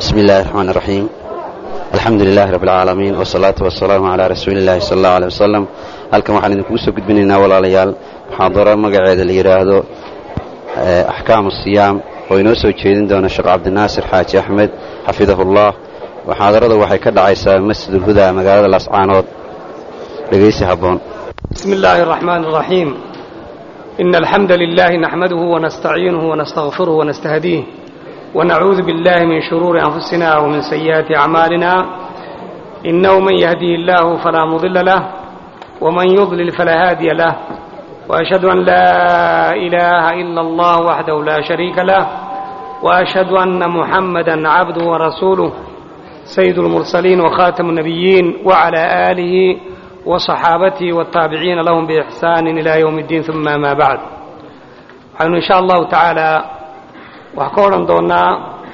بسم الله الرحمن الرحيم الحمد لله رب العالمين والصلاة والسلام على رسول الله صلى الله عليه وسلم halkan waxaan idinkugu soo gudbinaynaa walaalayaal muxaadaro magaceeda la yidhaahdo axkaamu siyaam oo inoo soo jeedin doona sheekh cabdinaasir xaaji axmed xafidahullah muxaadarada waxay ka dhacaysaa masjidulhudaa magaalada lascaanood dhegaysi habboon بسم الله الرحمن الرحيم إن الحمد لله نحمده ونستعينه ونستغفره ونستهديه ونعوذ بالله من شرور أنفسنا ومن سيئات أعمالنا إنه من يهدي الله فلا مضل له ومن يضلل فلا هادي له وأشهد أن لا إله إلا الله وحده لا شريك له وأشهد أن محمدا عبده ورسوله سيد المرسلين وخاتم النبيين وعلى آله وصحابته والتابعين لهم بإحسان إلى يوم الدين ثم ما بعد waxaynu insha allahu tacaala waxaa ka odhan doonaa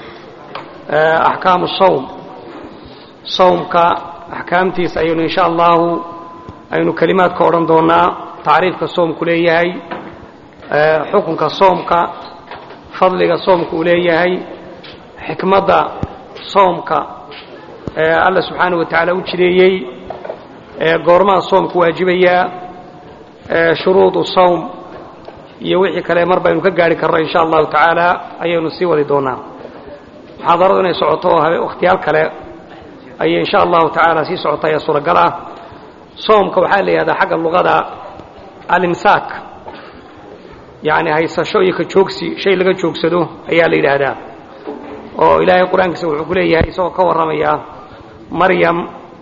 axkaamu sawm sawmka axkaamtiisa ayaynu insha allahu aynu kelimaad ka odhan doonaa tacriifka soomku leeyahay xukunka soomka fadliga soomka uu leeyahay xikmadda soomka alla subxaanaه wa tacaala u jideeyey goormaha soomku waajibayaa shuruudu sawm iyo wixii kale mar baynu ka gaari karno insha allahu tacaala ayaynu sii wadi doonaa muxaadaradu inay socoto oo wakhtiyaal kale ayay insha allahu tacaala sii socota ayaa suuragal ah soomka waxaa la yidhahdaa xagga luqada alimsaak yacni haysasho iyo ka joogsi shay laga joogsado ayaa la yidhaahdaa oo ilaahay qur-aankiisa wuxuu ku leeyahay isagoo ka warramaya maryam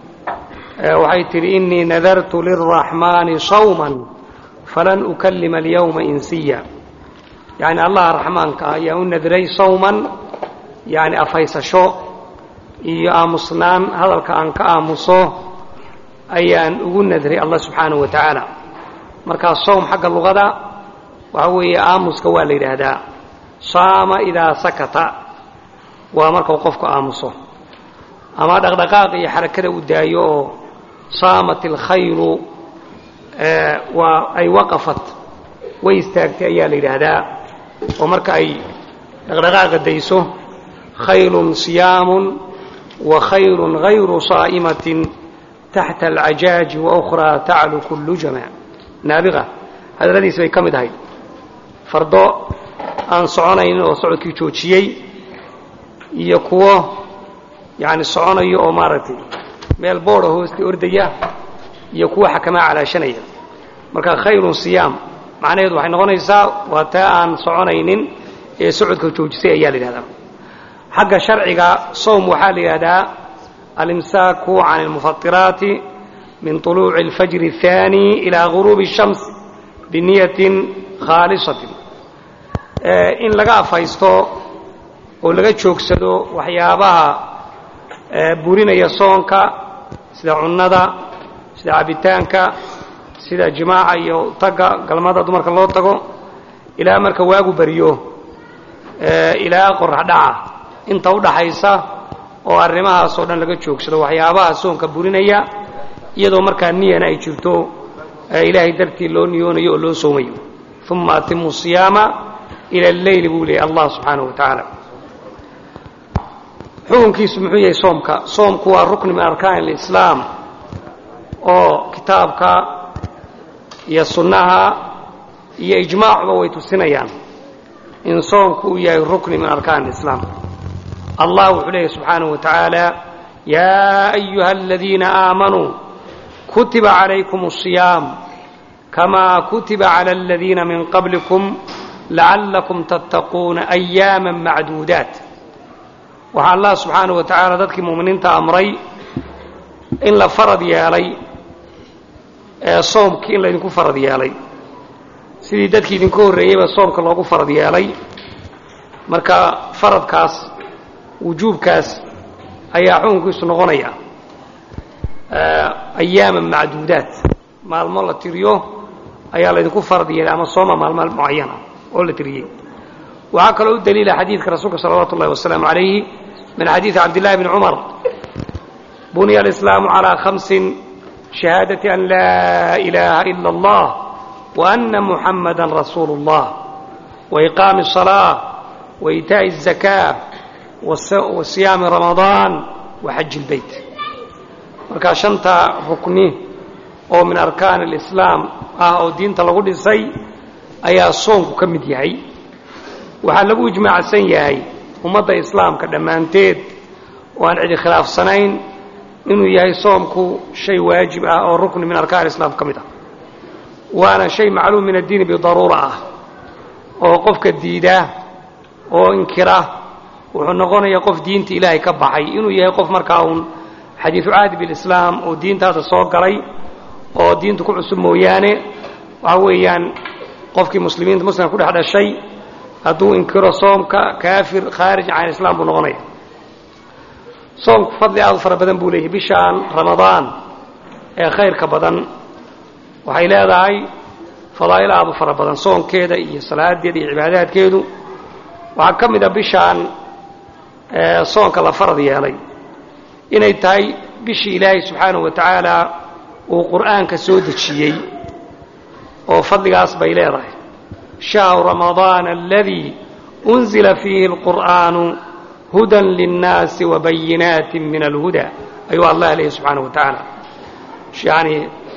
waxay tidhi inii nadartu lilraxmaani sawman falan ukalima alyawma insiya yacni allaha raxmaanka ayaa u nadray sawman yacni afhaysasho iyo aamusnaan hadalka aan ka aamuso ayaan ugu nadray allah subxaanahu wa tacaala markaa sawm xagga luqada waxaa weeye aamuska waa la yidhaahdaa saama idaa sakata waa markau qofku aamuso ama dhaqdhaqaaqa iyo xarakada u daayo oo saamat alkhayru waa ay waqafat way istaagtay ayaa la yidhaahdaa oo marka ay dhaqdhaqaaqa dayso khayrun siyaamun wa khayrun hayru saa'imatin taxta alcajaaji wa ukhraa taclu kullu jamac naabiqa hadalladiisi bay ka mid ahayd fardo aan soconaynin oo socodkii joojiyey iyo kuwo yacni soconayo oo maaragtay meel boodha hoosta ordaya iyo kuwa xakamaa calaashanaya marka khayrun siyaam macnaheedu waxay noqonaysaa waa taa aan soconaynin ee socodka joojisay ayaa la yidhahdaa xagga sharciga sowm waxaa la yidhahdaa alimsaaku can almufatiraati min طuluuci اlfajri الثaani ilaa guruubi الshams biniyatin khaalisatin in laga afhaysto oo laga joogsado waxyaabaha burinaya soonka sida cunnada sida cabitaanka sida jimaaca iyo tagga galmada dumarka loo tago ilaa marka waagu beriyo ilaa qorax dhaca inta u dhaxaysa oo arrimahaas oo dhan laga joogsado waxyaabaha soonka burinaya iyadoo markaa niyana ay jirto ilaahay dartii loo niyoonayo oo loo soomayo uma atimu siyaama ila alleyli buu leeyay allah subxaanahu wa tacaala xukunkiisu muxuu yahay soomka soomku waa rukni min arkaan alislaam oo kitaabka iyo sunnaha iyo ijmaacuba way tusinayaan in soomku uu yahay rukni min arkaan alislaam allah wuxuu leeyahy subxaanahu wa tacaala yaa ayuha aladiina aamanuu kutiba calaykum الصiyaam kamaa kutiba cala aladiina min qablikum lacallakum tattaquuna ayaama macduudaat waxaa allah subxaanahu wa tacaala dadkii mu'miniinta amray in la farad yeelay ee soomkii in laydinku farad yeelay sidii dadkii idinku horreeyeyba soomka loogu farad yeelay marka faradkaas wujuubkaas ayaa xukunkiisu noqonaya ayaama macduudaat maalmo la tiriyo ayaa laydinku farad yeelay ama sooma maalmo mucayana oo la tiriyey waxaa kaloo u daliila xadiidka rasuulka salawaatu ullahi wasalaamu calayhi min xadiidi cabdillahi bni cumar buniya alislaamu calaa khamsin shahaadati an laa ilaaha ila allah wa ana muxammadan rasuulu اllah wa iqaami الصalaaة wa iitaaءi الzakaa wa siyaami ramadaan wa xaji ilbeyt markaa shanta rukni oo min arkaan alislaam ah oo diinta lagu dhisay ayaa soonku ka mid yahay waxaa lagu ijmaacsan yahay ummadda islaamka dhammaanteed oo aan cidi khilaafsanayn inuu yahay soomku shay waajib ah oo rukni min arkaan islaam ka mid ah waana shay macluum min addiini bidaruura ah oo qofka diida oo inkira wuxuu noqonayaa qof diinta ilaahay ka baxay inuu yahay qof markaa uun xadiidu caadi bilislaam oo diintaada soo galay oo diinta ku cusub mooyaane waxa weeyaan qofkii muslimiinta muslimka ku dhex dhashay hadduu inkiro soomka kaafir khaarij can islaam buu noqonaya soomku fadli aad u fara badan buu leeyahay bishaan ramadaan ee khayrka badan waxay leedahay fadaa'il aad u fara badan soonkeeda iyo salaadeeda iyo cibaadaadkeedu waxaa ka mid a bishaan soonka la farad yeelay inay tahay bishii ilaahay subxaanahu wa tacaala uu qur'aanka soo dejiyey oo fadligaas bay leedahay shahru ramadaana aladii unzila fiihi alqur'aanu hudan linnaasi wabayinaatin min alhuda ayuu allah leeyahy subxaanahu wa tacaala yani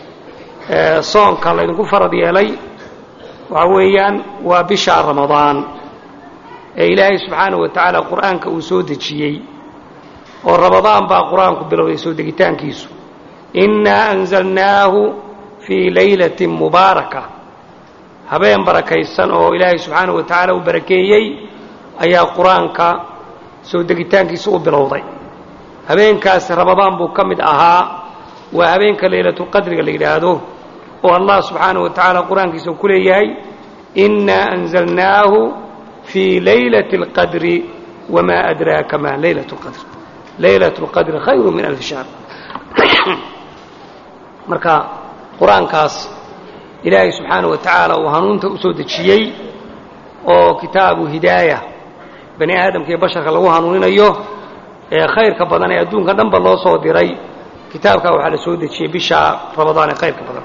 soonka laydinku farad yeelay waxa weeyaan waa bishaa ramadaan ee ilaahay subxaanahu wa tacaala qur'aanka uu soo dejiyey oo ramadaan baa qur-aanku bilowday soo degitaankiisu innaa anzalnaahu fii laylatin mubaaraka habeen barakaysan oo ilaahay subxaanahu wa tacaala uu barakeeyey ayaa qur-aanka soo degitaankiisa u bilowday habeenkaasi ramadaan buu ka mid ahaa waa habeenka laylatulqadriga la yidhaahdo oo allah subxaanahu wa tacaala qur-aankiisa uu ku leeyahay innaa anzalnaahu fii laylati اlqadri wamaa adraaka ma laylat اlqadr laylat اlqadri khayru min alfi shahr marka qur-aankaas ilaahay subxaanahu wa tacaala uu hanuunta u soo dejiyey oo kitaabu hidaaya bani aadamka iyo basharka lagu hanuuninayo ee khayrka badan ee adduunka dhanba loo soo diray kitaabkaa waxaa la soo dejiyey bisha ramadaan ee khayrka badan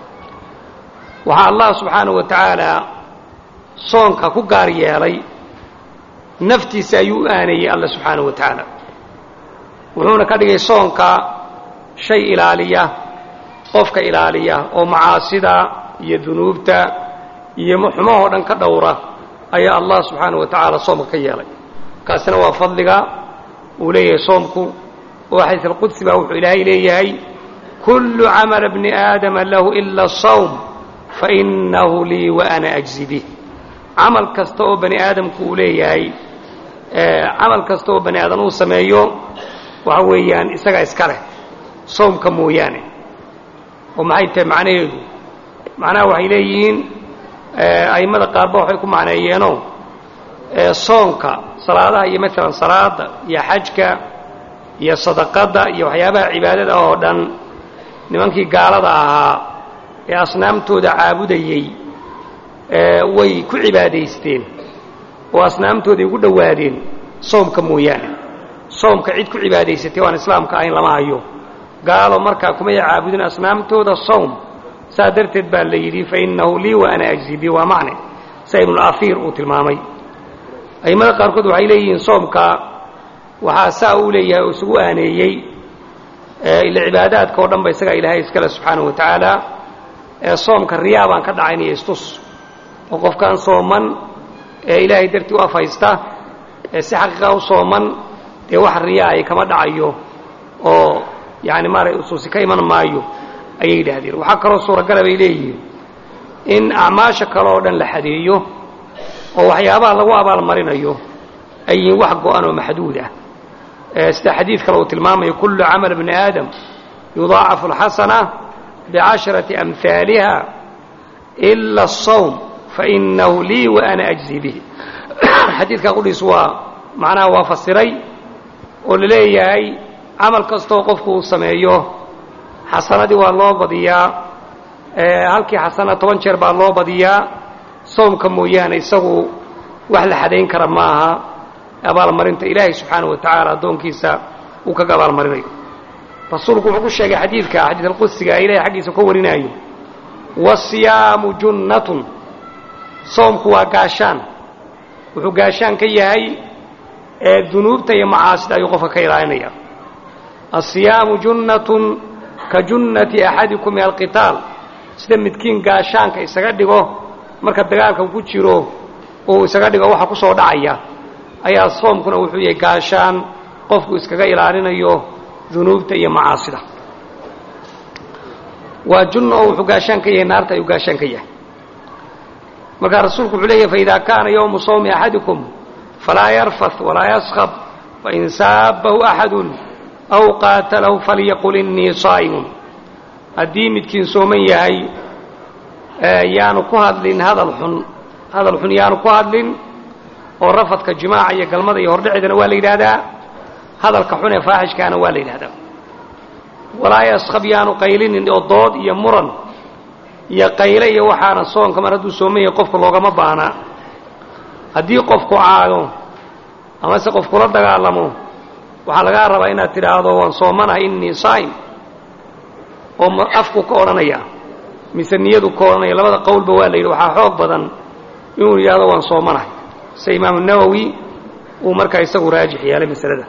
waxaa allah subxaanahu wa tacaala soonka ku gaar yeelay naftiisa ayuu u aanayey alla subxaanahu wa tacaala wuxuuna ka dhigay soonka shay ilaaliya qofka ilaaliya oo macaasida iyo dunuubta iyo xumahoo dhan ka dhowra ayaa allah subxaanahu wa tacaala soomka ka yeelay kaasina waa fadliga uu leeyahay soomku oo xadiis alqudsi baa wuxuu ilaahay leeyahay kullu camala bni aadama lahu ila asawm fainahu lii wa ana ajzi bih camal kasta oo bani aadamku uu leeyahay camal kasta oo bani aadam uu sameeyo waxa weeyaan isagaa iska leh soomka mooyaane oo maxay tahay macnaheedu macnaha waxay leeyihiin a'immada qaarba waxay ku macneeyeenoo soonka salaadaha iyo maalan salaada iyo xajka iyo sadaqadda iyo waxyaabaha cibaadada oo dhan nimankii gaalada ahaa ee asnaamtooda caabudayey way ku cibaadaysteen oo asnaamtooday ugu dhowaadeen soomka mooyaane soomka cid ku cibaadaysatay waan islaamka ahayn lama hayo gaalo markaa kumay caabudin asnaamtooda sawm saa darteed baa la yidhi fainahu lii wa ana ajzi bi waa macne sa ibnulaiir uu tilmaamay a'immada qaarkood waxay leeyihiin soomka waxaa saa uu leeyahay oo isugu aaneeyey ila cibaadaadka oo dhan ba isagaa ilaahay iskale subxaanahu wa tacaala ee soomka riyaa baan ka dhacaynaya istus oo qofkaan sooman ee ilaahay dartii u afhaysta ee si xaqiiqa u sooman dee wax riyaa ay kama dhacayo oo yani maaray usuusi ka iman maayo ayay yidhaahdeen waxaa kaloo suuragala bay leeyihiin in acmaasha kale oo dhan la xadeeyo oo waxyaabaha lagu abaalmarinayo ay yihiin wax go-an oo maxduud ah sida xadiid kale uu tilmaamayo kullu camal bni aadam yudaacafu alxasana bicasharati amhaaliha ila asawm fainahu lii wa ana ajzi bih xadiidkaa qudhiis waa macnaha waa fasiray oo la leeyahay camal kastoo qofku uu sameeyo xasanadii waa loo badiyaa halkii xasana toban jeer baa loo badiyaa soomka mooyaane isagu wax la xadayn kara maaha abaalmarinta ilaahay subxaanahu wa tacaala addoonkiisa uu kaga abaalmarinayo rasuulku wuxuu ku sheegay xadiidka xadiid alqudsiga ilahay xaggiisa ka warinaayo wasiyaamu junnatun soomku waa gaashaan wuxuu gaashaan ka yahay ee dunuubta iyo macaasida ayuu qofka ka ilaalinaya asiyaamu junnatun ka junnati axadikum min alqitaal sida midkiin gaashaanka isaga dhigo marka dagaalka ku jiro uu isaga dhigo waxa ku soo dhacaya ayaa soomkuna wuxuu yahay gaashaan qofku iskaga ilaalinayo dunuubta iyo macaasida waa junna oo wuxuu gaashaan ka yahay naarta ayuu gaashaan ka yahay markaa rasuulku wuxuu leeyahy faidaa kaana yowmu sawmi axadikum falaa yarfat walaa yaskab fain saabahu axadun aw qaatalahu falyaqul innii saa'imun haddii midkiin sooman yahay yaanu ku hadlin hadal xun hadal xun yaanu ku hadlin oo rafadka jimaaca iyo galmada iyo hordhaceedana waa la yidhaahdaa hadalka xun ee faaxishkaana waa la yidhahdaa walaa yaskab yaanu qaylinin oo dood iyo muran iyo qayle iyo waxaana soonka mar hadduu sooman yahay qofka loogama baana haddii qofku caado amase qof kula dagaalamo waxaa lagaa rabaa inaad tidhaahdo waan soomanahay innii saa'im oo afku ka odhanaya mise niyadu ka odhanaya labada qowlba waa la yidhi waxaa xoog badan inuu yidhahdo waan soomanahay sida imaamu nawowi uu markaa isagu raajix yeelay masalada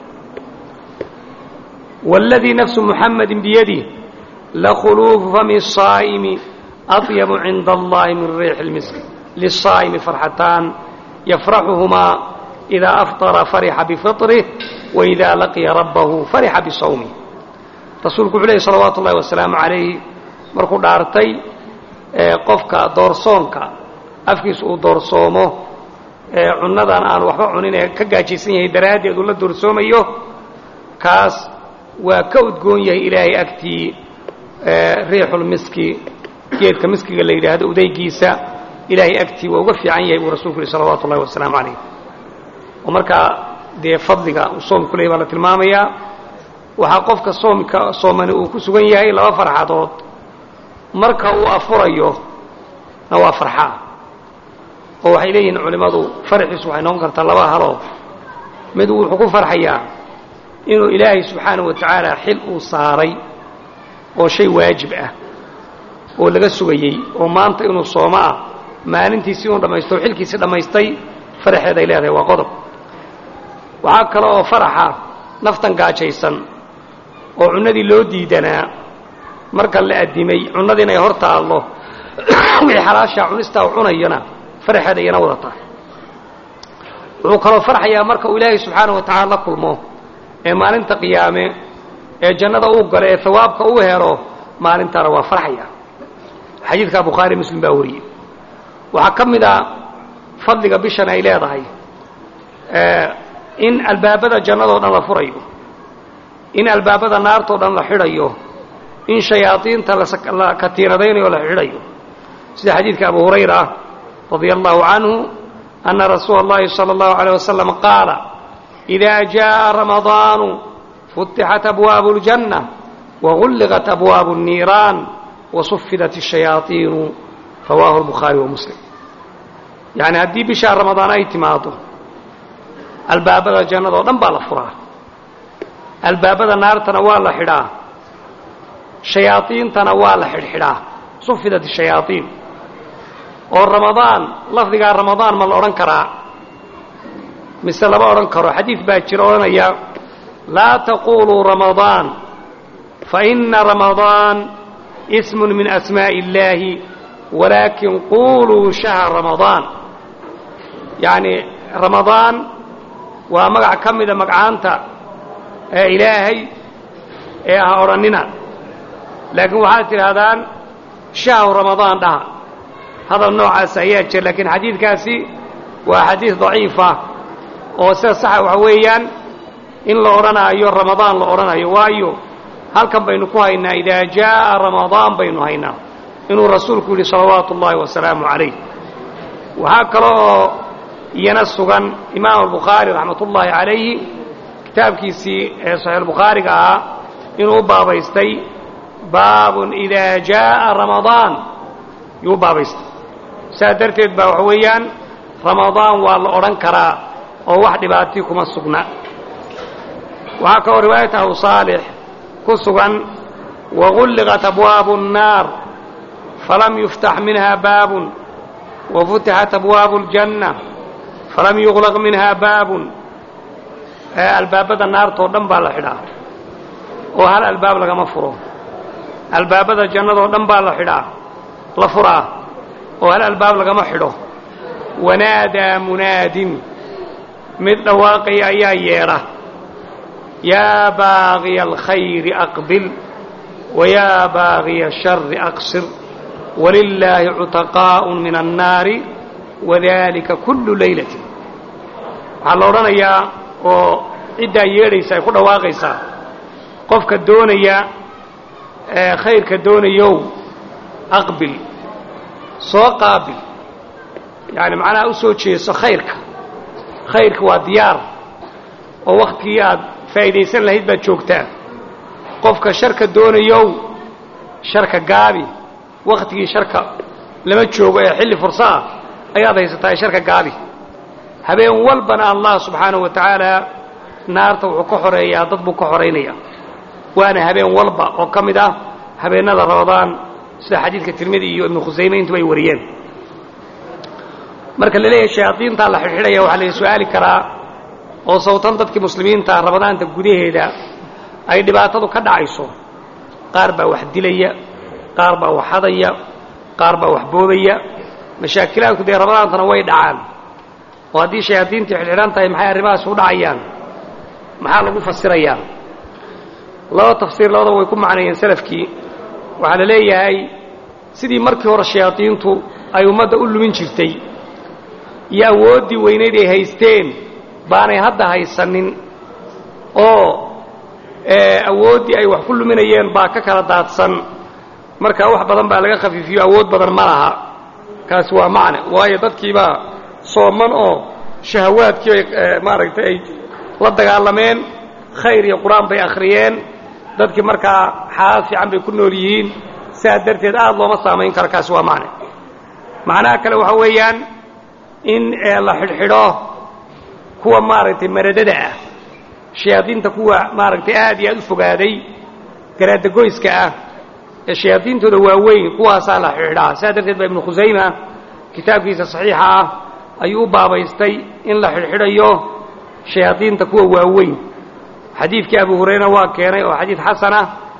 wاladii nafsu muxamadi biyadih lakhuluufu fami الsaa'imi aطyabu cinda allahi min riixi اlmisk liلsaa'imi farxataan yafraxuhumaa idaa afطara farixa bifiطrih waidaa laqiya rabbahu farixa bisawmih rasuulku wuxuu lehy salawaatu ullahi wasalaamu calayh markuu dhaartay qofka doorsoonka afkiisa uu doorsoomo cunnadan aan waxba cunin ee ka gaajaysan yahay daraaddeed uu la doorsoomayo kaas waa ka udgoon yahay ilaahay agtii riixulmiski geedka miskiga la yidhaahdo udaygiisa ilaahay agtii waa uga fiican yahay buu rasuulku yihi salawaatu ullahi wasalaamu calayh oo markaa dee fadliga uu soomku leeyahy baa la tilmaamayaa waxaa qofka soomka soomani uu ku sugan yahay laba farxadood marka uu afurayo na waa farxaa oo waxay leeyihiin culimmadu farxiisu waxay noqon kartaa laba haloo mid wuxuu ku farxayaa inuu ilaahay subxaanahu wa tacaala xil uu saaray oo shay waajib ah oo laga sugayey oo maanta inuu soomo ah maalintiisii inuu dhammaysto o xilkiisii dhammaystay faraxeed ay leedahay waa qodob waxaa kale oo faraxa naftan gaajaysan oo cunnadii loo diidanaa marka la addimay cunnadii inay hor taallo wixii xalaashaa cunistaa u cunayona faraxeed ayana wadataa wuxuu kaloo farxayaa marka uu ilaahay subxaanahu wa tacaala la kulmo ee maalinta qiyaame ee jannada uu galo ee hawaabka uu helo maalintaana waa farxaya xadiidkaa bukhaari muslim baa wariyey waxaa ka mid a fadliga bishan ay leedahay in albaabada jannadoo dhan la furayo in albaabada naartoo dhan la xidhayo in shayaadiinta la katiinadaynayo la xidhayo sida xadiidka abu hurayra radia allahu canhu ana rasuula اllahi salى اllahu عalيه wasalam qaala إida jaءa ramadaanu futixat abwaabu اljanة wagulliqat abwaabu الniiraan wasufidat الshayaaطiinu rawahu الbukhaari wa muslim yani haddii bishaa ramadaan ay timaado albaabada jannada oo dhan baa la furaa albaabada naartana waa la xidhaa shayaaiintana waa la xidhxidhaa sufidat الshayaaطiin oo ramadaan lafdigaa ramadaan ma la odhan karaa mise lama odhan karo xadiid baa jira odhanaya laa taquluu ramadaan faina ramadaan ism min asmaaءi اllaahi walaakin quluu shahra ramadaan yacni ramadaan waa magac ka mida magcaanta ee ilaahay ee ah odhannina laakiin waxaad tidhaahdaan shahru ramadaan dhaha hadal noocaas ayaa jira laakiin xadiidkaasi waa xadiid daciifa oo sida saxa waxa weeyaan in la odhanaayo ramadaan la odhanayo waayo halkan baynu ku haynaa idaa jaa'a ramadaan baynu haynaa inuu rasuulku yidhi salawaatu ullaahi wasalaamu calayh waxaa kale oo iyana sugan imaam albukhaari raxmat ullaahi calayhi kitaabkiisii ee saxiixulbukhaariga ahaa inuu u baabaystay baabun idaa jaa'a ramadaan yuu u baabaystay saas darteed baa waxa weeyaan ramadaan waa la odhan karaa oo wax dhibaatii kuma sugna waxaa kaloo riwaayat abu saalix ku sugan wagulliqat abwaabu الnaar falam yuftax minha baabun wafutixat abwaabu اljanna falam yuglaq minha baabun albaabada naartoo dhan baa la xidhaa oo hal albaab lagama furo albaabada jannadoo dhan baa la xidhaa la furaa oo hal albaab lagama xidho wanaadaa munaadin mid dhawaaqaya ayaa yeedha yaa baaqiya alkhayri aqbil wayaa baaqiya ashari aqsir walilaahi cutaqaa'un min annaari wadalika kullu laylatin waxaa la odhanayaa oo ciddaa yeedhaysa ay ku dhawaaqaysaa qofka doonaya khayrka doonayow aqbil soo qaabil yaani macnaha u soo jeeso khayrka khayrka waa diyaar oo wakhtigii aad faa'iidaysan lahayd baad joogtaa qofka sharka doonayow sharka gaabi wakhtigii sharka lama joogo ee xilli furso ah ayaad haysataa ee sharka gaabi habeen walbana allah subxaanahu wa tacaala naarta wuxuu ka xoreeyaa dad buu ka xoraynayaa waana habeen walba oo ka mid ah habeennada ramadaan sida xadiidka tirmidi iyo ibnu khusayme intuba ay wariyeen marka la leeyahay shayaadiintaa la xidhxidhaya waxaa la su-aali karaa oo sawtan dadkii muslimiinta ramadaanta gudaheeda ay dhibaatadu ka dhacayso qaar baa wax dilaya qaar baa wax hadaya qaar baa wax boobaya mashaakilaadku dee ramadaantana way dhacaan oo haddii shayaadiintii xidhxidhan tahay maxay arrimahaas u dhacayaan maxaa lagu fasirayaa laba tafsiir labadaba way ku macneeyeen salafkii waxaa la leeyahay sidii markii hore shayaadiintu ay ummadda u lumin jirtay iyo awooddii weynayd ay haysteen baanay hadda haysanin oo awooddii ay wax ku luminayeen baa ka kala daadsan marka wax badan baa laga khafiifiyo awood badan ma laha kaasi waa macne waayo dadkiibaa sooman oo shahawaadkii bay maaragtay ay la dagaalameen khayr iyo qur-aan bay akhriyeen dadkii markaa xaalad fiican bay ku nool yihiin sidaa darteed aada looma saamayn karo kaasi waa macne macnaha kale waxaa weeyaan in la xidhxidho kuwa maaragtay maradada ah shayaadiinta kuwa maaragtay aad iyo aad u fogaaday garaadagoyska ah ee shayaadiintooda waaweyn kuwaasaa la xidhxidhaa sidaa darteed baa ibnu khusayma kitaabkiisa saxiixa ah ayuu u baabaystay in la xidhxidhayo shayaadiinta kuwa waaweyn xadiidkii abu hurayra waa keenay oo xadiid xasana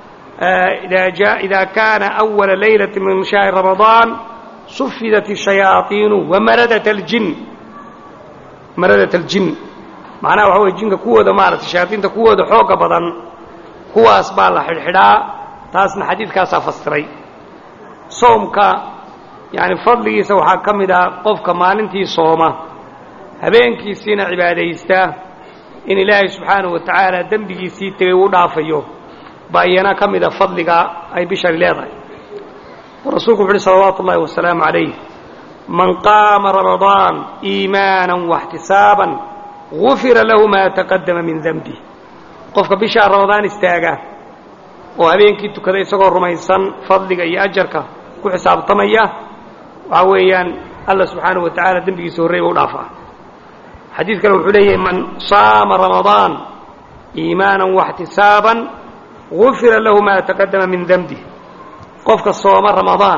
ida kaana أwala laylaة min shahri ramadaan sufidat الشhayaaiinu wamaradat اljin maradat اljin macnaha waxa wey jinka kuwooda maarata shayaaiinta kuwooda xooga badan kuwaas baa la xidhxidhaa taasna xadiidkaasaa fasiray soomka yani fadligiisa waxaa ka mid ah qofka maalintii sooma habeenkiisiina cibaadaysta in ilaahay subxaanahu wa tacaala dembigiisii tegay uu dhaafayo baa iyana ka mida fadliga ay bishani leedahay oo rasuulku wuxu uhi salawaatu ullahi wasalaamu calayh man qaama ramadaan iimaanan waxtisaaban gufira lahu maa taqadama min denbih qofka bishaa ramadaan istaaga oo habeenkii tukada isagoo rumaysan fadliga iyo ajarka ku xisaabtamaya waxaa weeyaan alla subxaanahu wa tacaala dembigiisa horrey ba u dhaafaa xadiid kale wuxuu leeyahay man saama ramadaan iimaanan waxtisaaban gufira lahu maa taqadama min denbih qofka sooma ramadaan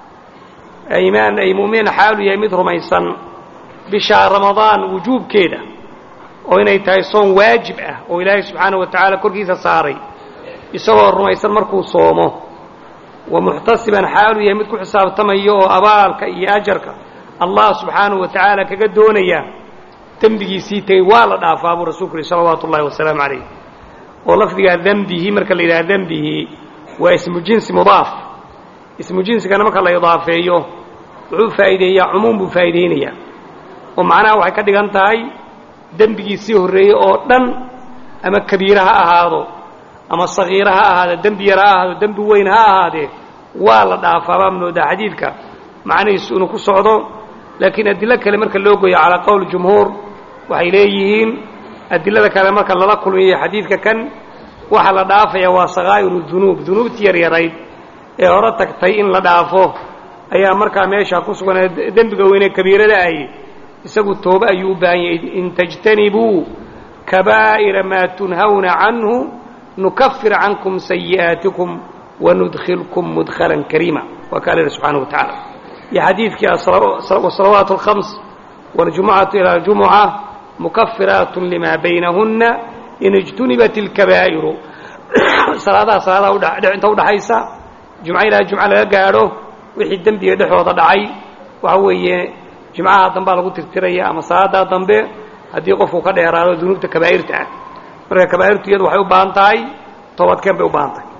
iimaan ay mu'miniin xaalu yahay mid rumaysan bishaa ramadaan wujuubkeeda oo inay tahay soon waajib ah oo ilaahay subxaanahu wa tacaala korkiisa saaray isagoo rumaysan markuu soomo wa muxtasiban xaalu yahay mid ku xisaabtamayo oo abaalka iyo ajarka allah subxaanahu wa tacaala kaga doonaya dembigiisii tegey waa la dhaafaa buu rasuulku yihi salawaatu ullahi wasalaamu calayh oo lafdigaa dembihi marka la yidhaha dembihi waa ismu jinsi mudaaf ismu jinsigana marka la idaafeeyo wuxuu faa'iideeyaa cumuum buu faa'iideynayaa oo macnaha waxay ka dhigan tahay dembigiisii horreeyey oo dhan ama kabiira ha ahaado ama sagiira ha ahaado dembi yar ha ahaado dembi weyn ha ahaadee waa la dhaafaa baa moodaa xadiidka macnihiisu inuu ku socdo laakiin adilo kale marka loo goyo calaa qowl jumhuur waxay leeyihiin adilada kale marka lala kulmiyo xadiidka kan waxaa la dhaafaya waa sakaa'iru dunuub dunuubtii yaryarayd ee hore tagtay in la dhaafo ayaa markaa meesha ku sugan dembiga weynee kabiirada ahy isagu toobe ayuu u baahan yahay in tajtanibuu kabaa'ira maa tunhawna canhu nukafir cankum sayi'aatikum wanudkhilkum mudkhalan kariima waa kaa lehi subxaana wa tacaala iyo xadiidkii wasalawaat alkhams waljumucatu ila aljumuca mukafiraat lima baynahuna in ijtunibat اlkabaa'iru salaadaha salaadaha inta udhaxaysa jumco ilaa jumco laga gaadho wixii dembiga dhexooda dhacay waxa weeye jimcaha dambaa lagu tirtiraya ama salaadaa dambe haddii qofku ka dheeraado dunuubta kabaa'irta ah marka kabaa'irtu iyadu waxay u baahan tahay toobadkeen bay u baahan tahay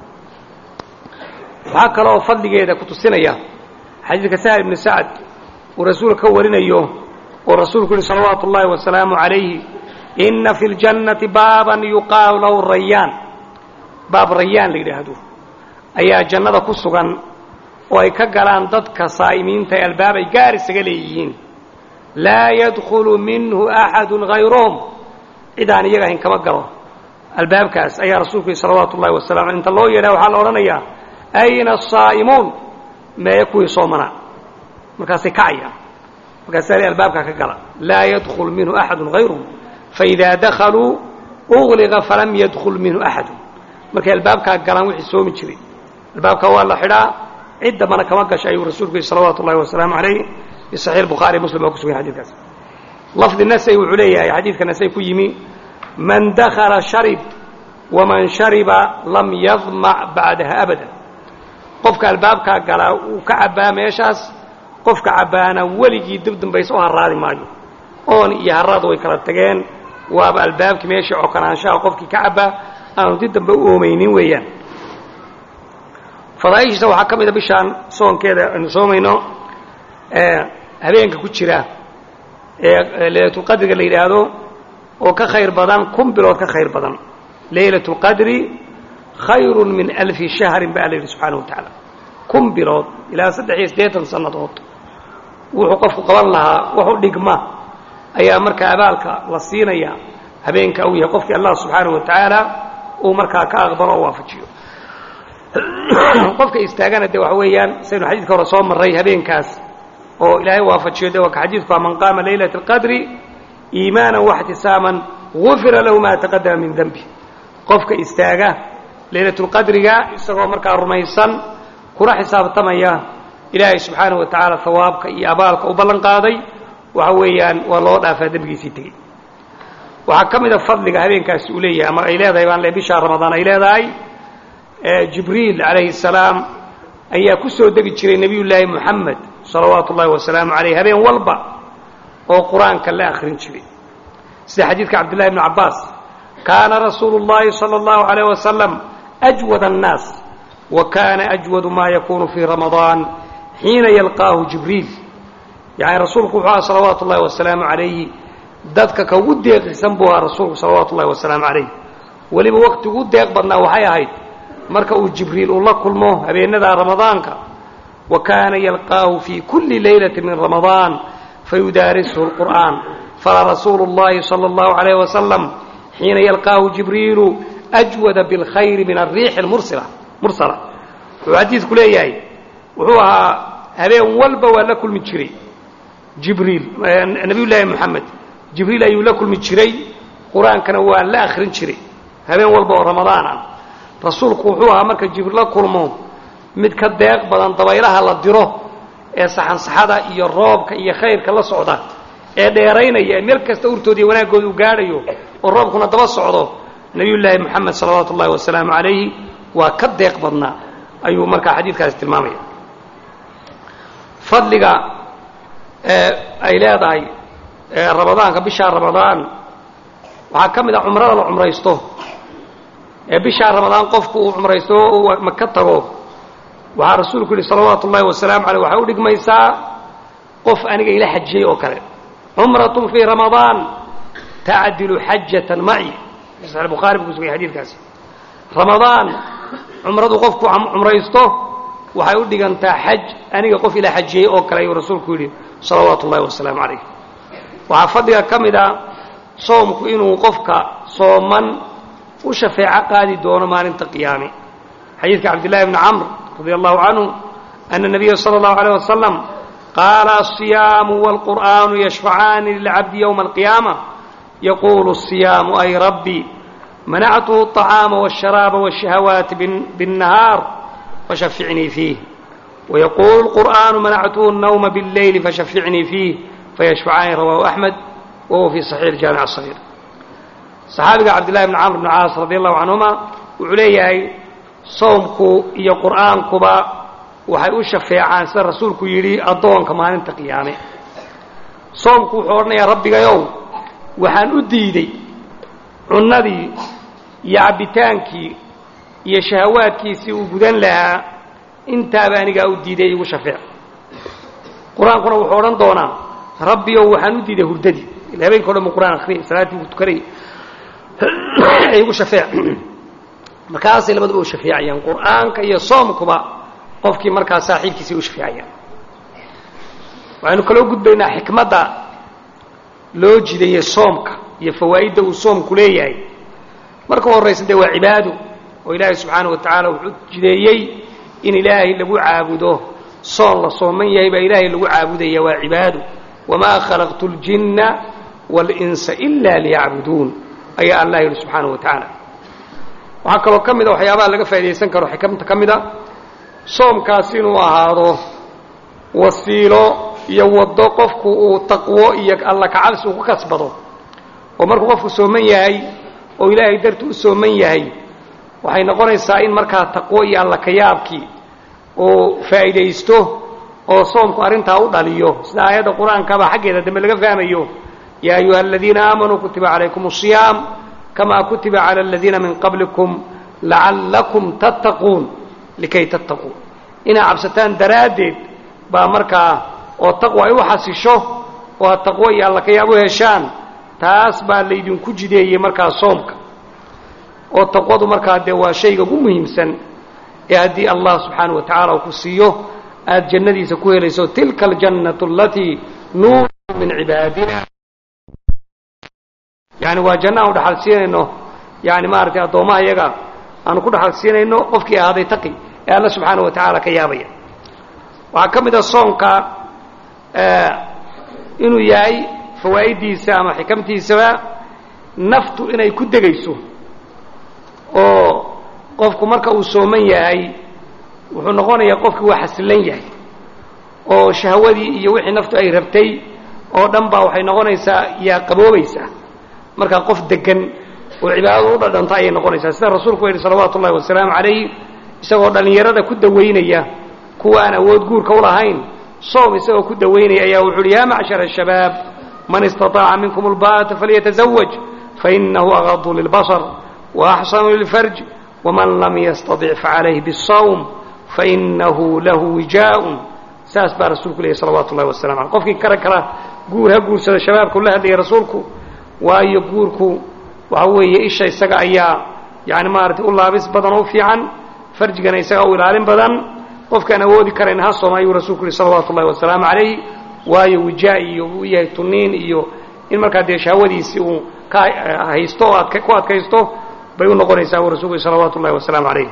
waxaa kaloo fadligeeda ku tusinaya xadiidka sahal ibnu sacad uu rasuulka ka warinayo oo rasuulku yihi salawaatu ullaahi wasalaamu calayhi inna fi ljannati baaban yuqaalu lahu rayaan baab rayaan la yidhaahdo ayaa jannada ku sugan oo ay ka galaan dadka saa'imiinta ee albaab ay gaar isaga leeyihiin laa yadkhulu minhu axadu hayruhum cid aan iyaga ahayn kama galo albaabkaas ayaa rasuulku yihi salawaatu ullahi wasalam inta loo yeedhaa waxaa la odhanayaa ayna asaa'imuun meeye kuwii soomana markaasay kacayaan markaasaa li albaabkaa ka gala laa yadkhul minhu axadu hayruhum faidaa dakhaluu ugliqa falam yadkhul minhu axadu markay albaabkaa galaan wixii soomi jiray albaabkaa waa la xidhaa cid dambana kama gasha ayuu rasuulku yihi salawaatu ullahi wasalaamu calayh fi saxiix bukhaari muslim baa ku sugan xadidkaas lafdi nasay wuxuu leeyahay xadiidka nasay ku yimi man dakhala sharib waman shariba lam yadmac bacdaha abada qofka albaabkaa galaa uu ka cabbaa meeshaas qofka cabbaana weligii dib dambaysa u harraadi maayo oon iyo harraad way kala tageen waaba albaabkii meeshii cokonaanshaha qofkii ka cabbaa aanu dib dambe u oomaynin weeyaan fadaaishiisa waxaa ka mid a bishaan soonkeeda aynu soomayno habeenka ku jira ee laylatulqadriga la yidhaahdo oo ka khayr badan kun bilood ka khayr badan laylat اlqadri khayru min alfi shahrin ba alla yidhi subxaana wa tacaala kun bilood ilaa saddex iyo siddeetan sannadood wuxuu qofku qaban lahaa waxu dhigma ayaa markaa abaalka la siinaya habeenka uu yahay qofkii allah subxaanaه wa tacaala uu markaa ka aqbalo oo waafajiyo qofka istaagana de waxa weeyaan saynu xadiidka hore soo marray habeenkaas oo ilaahay waafajiyo de waa ka xadiidku man qaama laylaة اlqadri iimaana واxtisaaman gufira lahu ma taqadama min denbi qofka istaaga laylatulqadriga isagoo markaa rumaysan kuna xisaabtamaya ilaahay subxaanaه wa tacaala hawaabka iyo abaalka u ballan qaaday waxa weeyaan waa loo dhaafaa dembigiisii tegey waxaa ka mida fadliga habeenkaasi uu leeyahay ama ay leedahay baan le bishaa ramadaan ay leedahay jibriil calayhi الsalaam ayaa ku soo degi jiray nebiy llaahi moxamed salawaatu ullahi wasalaamu calayh habeen walba oo qur-aanka la akhrin jiray sida xadiidka cabdillahi bni cabbaas kaana rasuulu اllahi salى اllahu عalayh wasalam ajwad الnaas wa kaana ajwadu ma yakunu fii ramadaan xiina yalqaahu jibriil yani rasuulku wuxuu aha salawaatu ullahi wasalaamu calayhi dadka ka ugu deeqisan buu ahaa rasuulku salawaatu ullahi wasalaamu calayh weliba waqti ugu deeq badnaa waxay ahayd marka uu jibriil uu la kulmo habeenada ramadaanka wa kaana yalqaahu fii kulli laylati min ramadaan fayudaarisuhu اlqur'aan falarasuulu اllahi salى اllahu عalayh wasalam xiina yalqaahu jibriilu ajwada biاlkhayri min alriixi mursila mursala wuxuu xadiidku leeyahay wuxuu ahaa habeen walba waa la kulmi jiray jibriil nabiy llaahi moxamed jibriil ayuu la kulmi jiray qur-aankana waa la akhrin jiray habeen walba oo ramadaan ah rasuulku wuxuu ahaa marka jibriil la kulmo mid ka deeq badan dabaylaha la diro ee saxansaxada iyo roobka iyo khayrka la socda ee dheeraynaya ee meel kasta urtooda iyo wanaaggooda u gaadhayo oo roobkuna daba socdo nebiyullaahi moxamed salawaatu ullahi wasalaamu calayhi waa ka deeq badnaa ayuu markaa xadiidkaasi tilmaamaya fadliga ay leedahay ramadaanka bishaa ramadaan waxaa ka mid ah cumrada la cumraysto ee bishaa ramadaan qofku uu cumraysto uu maka tago waxaa rasuulku yidhi salawaatu ullahi wasalaamu aleyh waxay u dhigmaysaa qof aniga ila xajiyey oo kale cumratun fii ramadaan tacdilu xajatan maci saxiix bukhaari buu ku sugay xadiidkaasi ramadaan cumradu qofku cumraysto waxay u dhigantaa xaj aniga qof ila xajiyey oo kale ayuu rasuulku yidhi salawaatu ullahi wasalaamu calayh waxaa fadliga ka mid a soomku inuu qofka sooman u shafeeco qaadi doono maalinta qiyaame xadiidka cabdillahi bni camr radia allahu canhu ana nabiya sala allahu alayh wasalam qaala asiyaamu waalqur'aanu yashfacaani lilcabdi yowma alqiyaama yaquulu asiyaamu ay rabbi manactuhu aطacaama wاsharaaba wاshahawaati biاnnahaar fashaficnii fiih wayaquulu lqur'aanu manactuhu الnawma biاlleyli fashaficnii fiih fayashfacaani rawahu axmed wa huwa fii saxiix jaamic asagiir saxaabiga cabdillahi bni camr bni caas radi allahu canhuma wuxuu leeyahay soomku iyo qur'aankuba waxay u shafeecaan sida rasuulku yidhi addoonka maalinta qiyaame soomku wuxuu odhanayaa rabbigayow waxaan u diiday cunnadii iyo cabbitaankii iyo shahawaadkiisii uu gudan lahaa intaaba anigaa u diiday igu shafeec qur-aankuna wuxuu odhan doonaa rabbiyow waxaan u diiday hurdadii ila habeenka o dhan bu qur'aan akhriyay salaaddii buu tukanayay igu shafeec markaasay labaduba u shafeecayaan qur'aanka iyo soomkuba qofkii markaa saaxiibkiisay u shafeecayaan waxaynu kaloo gudbaynaa xikmadda loo jideeyey soomka iyo fawaa'idda uu soomku leeyahay marka u horraysa dee waa cibaado oo ilaahay subxaana wa tacaala wuxuu jideeyey in ilaahay lagu caabudo soon la sooman yahay baa ilaahay lagu caabudaya waa cibaado wamaa khalaqtu اljinna wاlinsa ila liyacbuduun ayaa allah yidhi subxaana wa tacaala waxaa kaloo ka mid a waxyaabaha laga faa'idaysan karo xikamta ka mid a soomkaas inuu ahaado wasiilo iyo waddo qofku uu taqwo iyo alla kacabsi uu ku kasbado oo markuu qofku sooman yahay oo ilaahay darti u sooman yahay waxay noqonaysaa in markaa taqwo iyo alla kayaabkii uu faa'iidaysto oo soomku arrintaa u dhaliyo sida aayadda qur-aankaba xaggeeda dambe laga fahmayo yaa ayuha aladiina aamanuu kutiba calaykum asiyaam kamaa kutiba cala aladiina min qablikum lacallakum tattaquun likay tattaquun inaa cabsataan daraaddeed baa markaa oo taqwa ay u xasisho oo aad taqwo iyo alla kayaab u heshaan taas baa laydinku jideeyey markaa soomka oo taqwadu markaa dee waa shayga ugu muhiimsan ee haddii allah subxaana wa tacaala uu ku siiyo aada jannadiisa ku helayso tilka aljannatu alatii nuuru min cibaadina yani waa janno aanu dhaxal siinayno yani maaragtay addoommaha iyaga aanu ku dhaxal siinayno qofkii ahaaday taqi ee alla subxaana wa tacaala ka yaabaya waxaa ka mid a soonka inuu yahay fawaa'iddiisa ama xikamtiisaba naftu inay ku degayso oo qofku marka uu sooman yahay wuxuu noqonayaa qofkii waa xasilan yahay oo shahwadii iyo wixii naftu ay rabtay oo dhan baa waxay noqonaysaa yaa qaboobaysaa markaa qof degan oo cibaadadu u dhadhanto ayay noqonaysaa sida rasuulku yidhi salawaatu ullahi wasalaamu calayh isagoo dhallinyarada ku dawaynaya kuwa aan awood guurka u lahayn soom isagoo ku dawaynaya ayaa wuxu uhi yaa macshara shabaab man istaطaaca minkum ulbaata falyatazawaj fainahu agadu lilbasar waaxsanu lilfarj waman lam yastaطic facalayhi bالsawm fainahu lahu wijaaءun saas baa rasuulku leeyay salawatu ullahi wasalam aleh qofkii kara kara guur ha guursada shabaabka ula hadlayay rasuulku waayo guurku waxa weeye isha isaga ayaa yani maaragtay u laabis badan oo u fiican farjigana isagaa u ilaalin badan qofkaan awoodi karayn ha sooma ayuu rasuulku yihi salawaatu ullahi wasalaamu calayh waayo wijaa iyo uu yahay tuniin iyo in markaa dee shahwadiisii uu ka haysto oo ad ku adkaysto bay u noqonaysaa buu rasulku yihi salawaatu ullahi wasalaamu calayh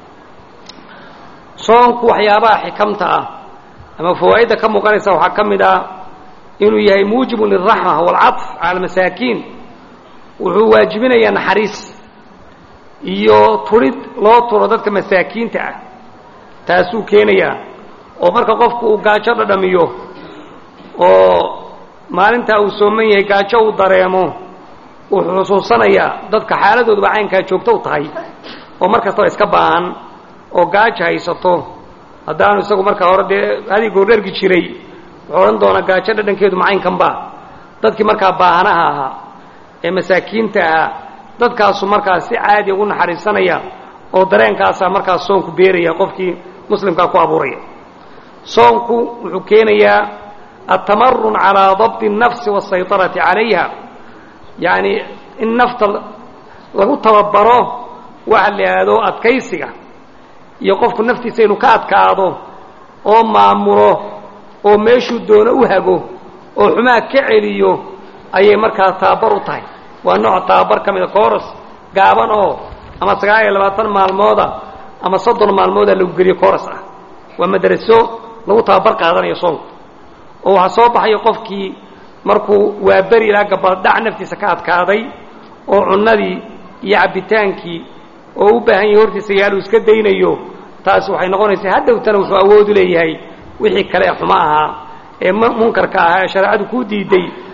soonku waxyaabaha xikamta ah ama fawaa'idda ka muuqanaysa waxaa ka mid ah inuu yahay muujibun lilraxma waalcaطf cala almasaakiin wuxuu waajibinayaa naxariis iyo turid loo turo dadka masaakiinta ah taasuu keenayaa oo marka qofku uu gaajo dhadhamiyo oo maalintaa uu sooman yahay gaajo uu dareemo wuxuu xusuusanayaa dadka xaaladooduba caynkaa joogto u tahay oo mar kastaba iska baahan oo gaajo haysato haddaanu isagu markaa hore dee hadii goordhergi jiray wuxuu odhan doonaa gaajo dhadhankeedu macaynkanba dadkii markaa baahanaha ahaa ee masaakiinta ahaa dadkaasu markaa si caadi ugu naxariisanaya oo dareenkaasaa markaa soonku beeraya qofkii muslimkaa ku abuuraya soonku wuxuu keenayaa atamarun calaa dabdi الnafsi waالsayطarati calayha yacni in nafta lagu tababaro waxa la ihahdo adkaysiga iyo qofku naftiisa inuu ka adkaado oo maamulo oo meeshuu doono u hago oo xumaa ka celiyo ayay markaa tababar u tahay waa nooc tababar ka mida kooras gaaban oo ama sagaal iyo labaatan maalmooda ama soddon maalmooda lagu geliyo kooras ah waa madraso lagu tababar qaadanayo soonku oo waxaa soo baxayo qofkii markuu waa beri ilaa gabaldhac naftiisa ka adkaaday oo cunnadii iyo cabbitaankii oo u baahan yahay hortiisa yaal uu iska daynayo taas waxay noqonaysaa haddowtana wuxuu awoodu leeyahay wixii kale ee xumo ahaa ee munkarka ahaa ee shareecadu kuu diiday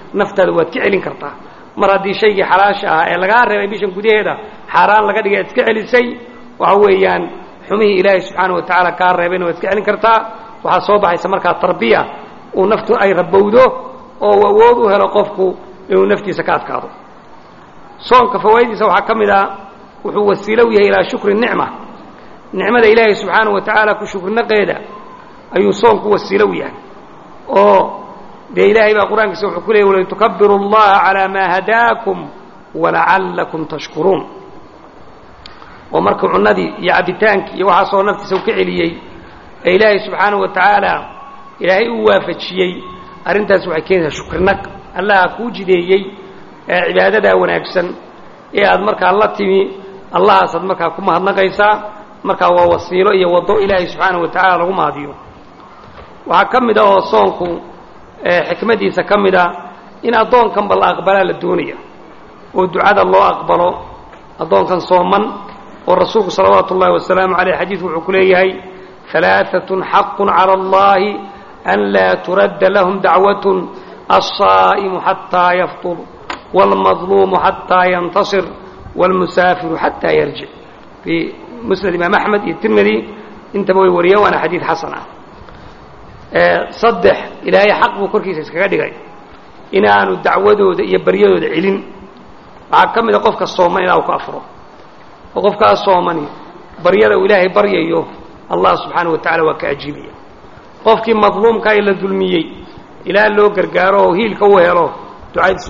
naftaada waad ka celin kartaa mar haddii shaygii xalaasha ahaa ee lagaa reebay bishan gudaheeda xaaraan laga dhigay aad iska celisay waxa weeyaan xumihii ilaahay subxaana wa tacaala kaa reebayna waad iska celin kartaa waxaa soo baxaysa markaa tarbiya uu naftu ay rabowdo oo uu awood u helo qofku inuu naftiisa ka adkaado soonka fawaa'idiisa waxaa ka mid ah wuxuu wasiilo u yahay ilaa shukri nicma nicmada ilaahay subxaana wa tacaala ku shukrinaqeeda ayuu soonku wasiilo u yahay oo dee ilaahay baa qur-aankiisa wuxuu ku leeyay walitukabiru اllaha calaa maa hadaakum walacallakum tashkuruun oo markuu cunnadii iyo cabbitaankii iyo waxaasoo naftiisa u ka celiyey ee ilaahay subxaanaه wa tacaala ilaahay uu waafajiyey arrintaas waxay keenaysaa shukrinaq allaha kuu jideeyey ee cibaadadaa wanaagsan ee aad markaa la timi allahaasaad markaa ku mahadnaqaysaa markaa waa wasiilo iyo waddo ilaahay subxaanaه wa tacaala lagu mahadiyo waxaa ka mid a oo soonku xikmadiisa ka mid a in addoonkanba la aqbalaa la doonaya oo ducada loo aqbalo addoonkan sooman oo rasuulku salawaatu ullahi wasalaamu caleyh xadiidku wuxuu ku leeyahay alaaatun xaqun cala allahi an laa turadda lahum dacwatun alsaa'imu xataa yaftur wاlmadluumu xataa yantasir wاlmusaafiru xataa yarjic fii musnad imaam axmed iyo tirmidi intaba way wariyeen waana xadiid xasan ah saddex ilaahay xaq buu korkiisa iskaga dhigay inaanu dacwadooda iyo baryadooda celin waxaa ka mid a qofka sooman ilaa uu ka afuro oo qofkaas soomani baryada uu ilaahay baryayo allah subxaana wa tacala waa ka ajiibaya qofkii madluumka ee la dulmiyey ilaa loo gargaaro oo hiilka u helo ducadiis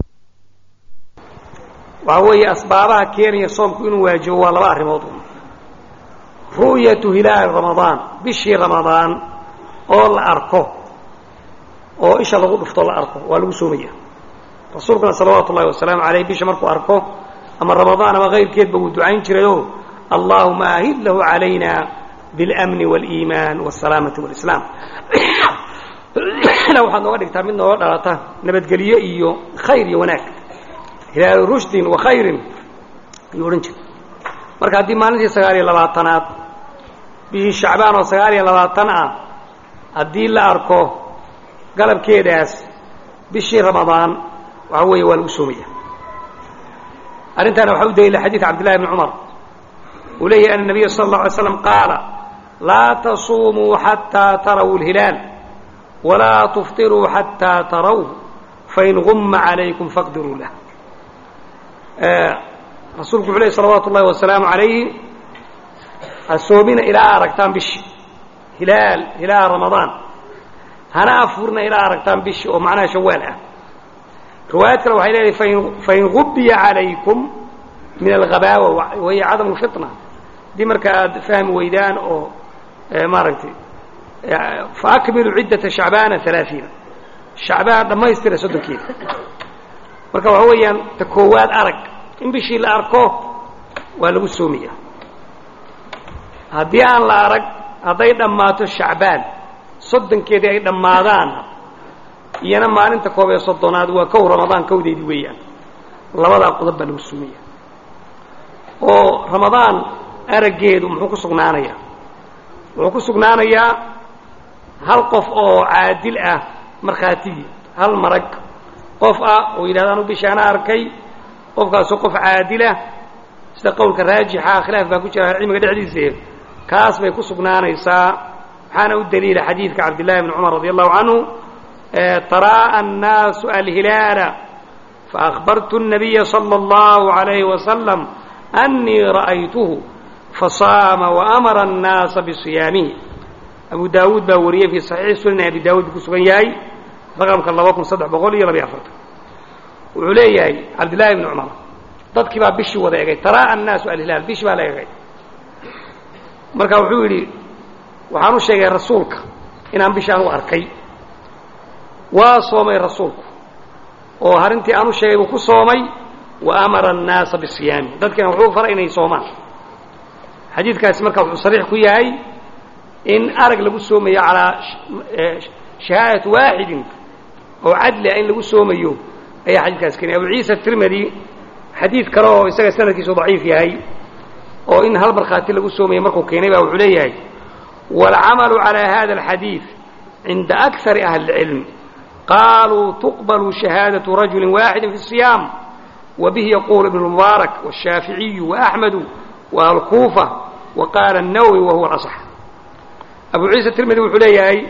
waxaa weeye asbaabaha keenaya soomku inuu waajibo waa laba arrimood ru'yatu hilaali ramadaan bishii ramadaan oo la arko oo isha lagu dhufto la arko waa lagu soomaya rasuulkuna salawaatu ullahi wasalaamu caleyh bisha markuu arko ama ramadaan ama kayrkeedba wuu ducayn jirayoo allaahuma ahid lahu calayna biاlamni wاliimaan wاsalaamati wاlislaam ila waxaad nooga dhigtaa mid nooga dhalata nabadgelyo iyo khayr iyo wanaag hilaalu rushdin wa khayrin ayuu odhan jiray marka haddii maalintii sagaal iyo labaatanaad bishii shacbaan oo sagaal iyo labaatan ah haddii la arko galabkeedaas bishii ramadaan waxa weeye waa lagu soomaya arrintaana waxaa u daliila xadiid cabdillahi bni cumar uu leeyahy ana nabiya sala اllau alay slam qaala laa tasuumuu xataa taraw اlhilaal walaa tufطiruu xataa taraw fain guma calaykum faqdiruu lah rasuulku wuxuu ley salawaatu ullahi wasalaamu calayhi ha soomina ilaa aragtaan bishii hilaal hilaal ramadaan hana afurna ilaa aragtaan bishii oo macnaha shawaal ah riwaayad kale waxay leedahay fain fain gubiya calaykum min alghabaawa wahiya cadamu lfitna haddii marka aad fahmi weydaan oo maaragtay faakmilu ciddata shacbaana alaaiina shacbaan dhammaystira soddonkeeda marka waxa weeyaan ta koowaad arag in bishii la arko waa lagu soomaya haddii aan la arag hadday dhammaato shacbaan soddonkeedii ay dhammaadaan iyana maalinta koob ee soddonaad waa kow ramadaan kowdeedii weeyaan labadaa qodob baa lagu soomaya oo ramadaan araggeedu muxuu ku sugnaanayaa wuxuu ku sugnaanayaa hal qof oo caadil ah markhaatigii hal marag qof ah oo yidhahda anu bishaana arkay qofkaasoo qof caadilah sida qowlka raajixa khilaaf baa ku jira cilmiga dhexdiisa kaas bay ku sugnaanaysaa waxaana u daliila xadiidka cabdillahi bni cumar radi allahu canhu taraa'a annaasu alhilaala faأkhbartu الnabiya salى اllahu عalayhi wasalam أnii ra'aytuhu fasaama waamara الnaasa bisiyaamihi abu daawuud baa wariyey fii saxiixi sunan abi daawud buu ku sugan yahay raqamka laba kun saddex boqol iyo labiyo afartan wuxuu leeyahay cabdillahi bni cumar dadkii baa bishii wada egay taraa'a annaasu alhilaal bishii baa la egay marka wuxuu yidhi waxaan u sheegay rasuulka inaan bishii anugu arkay waa soomay rasuulku oo arrintii aan u sheegay buu ku soomay wa amara annaasa bisiyaami dadkiina wuxuu faray inay soomaan xadiidkaasi marka wuxuu sariix ku yahay in arag lagu soomayo calaa shahaadati waaxidin oo cadli ah in lagu soomayo ayaa xadiidkaas keenay abu ciisa tirmidi xadiid kale oo isaga sanadkiisu daciif yahay oo in hal markhaati lagu soomaya markuu keenay baa wuxuu leeyahay waalcamalu calaa hada alxadiid cinda akari ahli اlcilm qaaluu tuqbalu shahaadaةu rajuli waaxidi fi الصiyaam wabihi yaquul ibn mubaarak wالshaaficiyu وaأxmedu وأهل كوفة وقال النووي وهو الأصح أبو عيسى الترمذي wuxuu leeyahay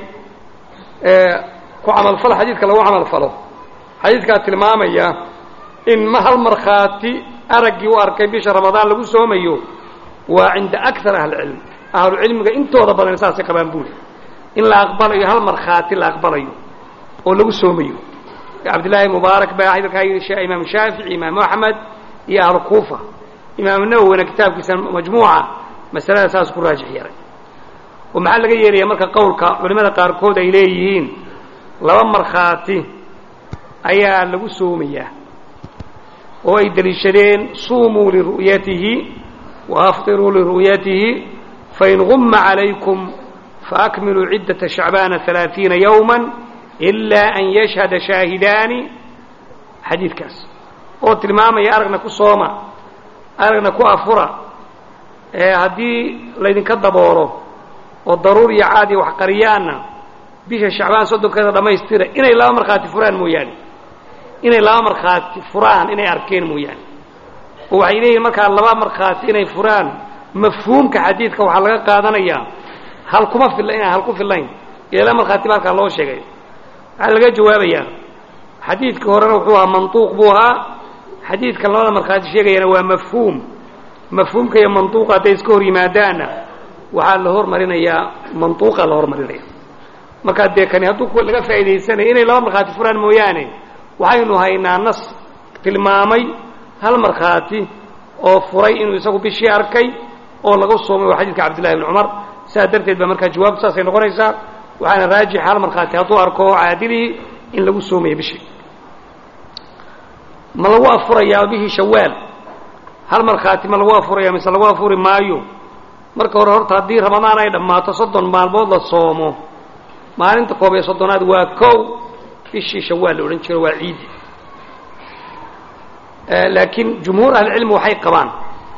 ku camal fal xadiidka lagu camal falo xadiidkaa tilmaamaya in ma hal markhaati araggii u arkay bisha ramadaan lagu soomayo waa cinda أكثar أهل الcilm ahlucilmiga intooda badan saasay qabaan buuli in la aqbalayo hal markhaati la aqbalayo oo lagu soomayo cabdillaahi mubaarak baa hadalkaa yidhi imaam shaafici imaam axmed iyo ahlu kuufa imaam nawowina kitaabkiisa majmuuca masalada saas ku raajix yaray oo maxaa laga yeelaya marka qowlka culimmada qaarkood ay leeyihiin laba markhaati ayaa lagu soomayaa oo ay deliishadeen suumuu liru'yatihi wa aftiruu liru'yatihi fain gumma calaykum faakmiluu ciddata shacbaana ثalaaثiina yowma ilaa an yashhada shaahidaani xadiidkaas oo tilmaamaya aragna ku sooma aragna ku afura ee haddii laydinka daboolo oo daruur iyo caad iyo waxqariyaanna bisha shacbaan soddonkeeda dhammaystira inay laba markhaati furaan mooyaane inay laba markhaati furaan inay arkeen mooyaane oo waxay leeyihin markaa laba markhaati inay furaan mafhuumka xadiidka waxaa laga qaadanayaa hal kuma filla inaan hal ku fillayn iyo laba markhaati ba halkaa loo sheegay waxaa laga jawaabayaa xadiidkii horena wuxuu ahaa mantuuq buu ahaa xadiidkan labada markhaati sheegayana waa mafhuum mafhuumka iyo mantuuqa hadday iska hor yimaadaanna waxaa la hormarinayaa mantuuqa la hormarinaya markaa dee kani hadduu laga faa'iidaysanaya inay laba markhaati furaan mooyaane waxaynu haynaa nas tilmaamay hal markhaati oo furay inuu isagu bishii arkay oo laga soomay waa xadiidka cabdillahi bni cumar sidaa darteed baa markaa jawaabtu saasay noqonaysaa waxaana raajix hal markhaati hadduu arko caadilihii in lagu soomayo bishii ma lagu afurayaa bihii shawaal hal markhaati ma lagu afuraya mise lagu afuri maayo marka hore horta haddii ramadaan ay dhammaato soddon maalmood la soomo maalinta koob iyo soddonaad waa kow bishii shawaal la odhan jiro waa ciidi laakiin jumhuur ahlicilmi waxay qabaan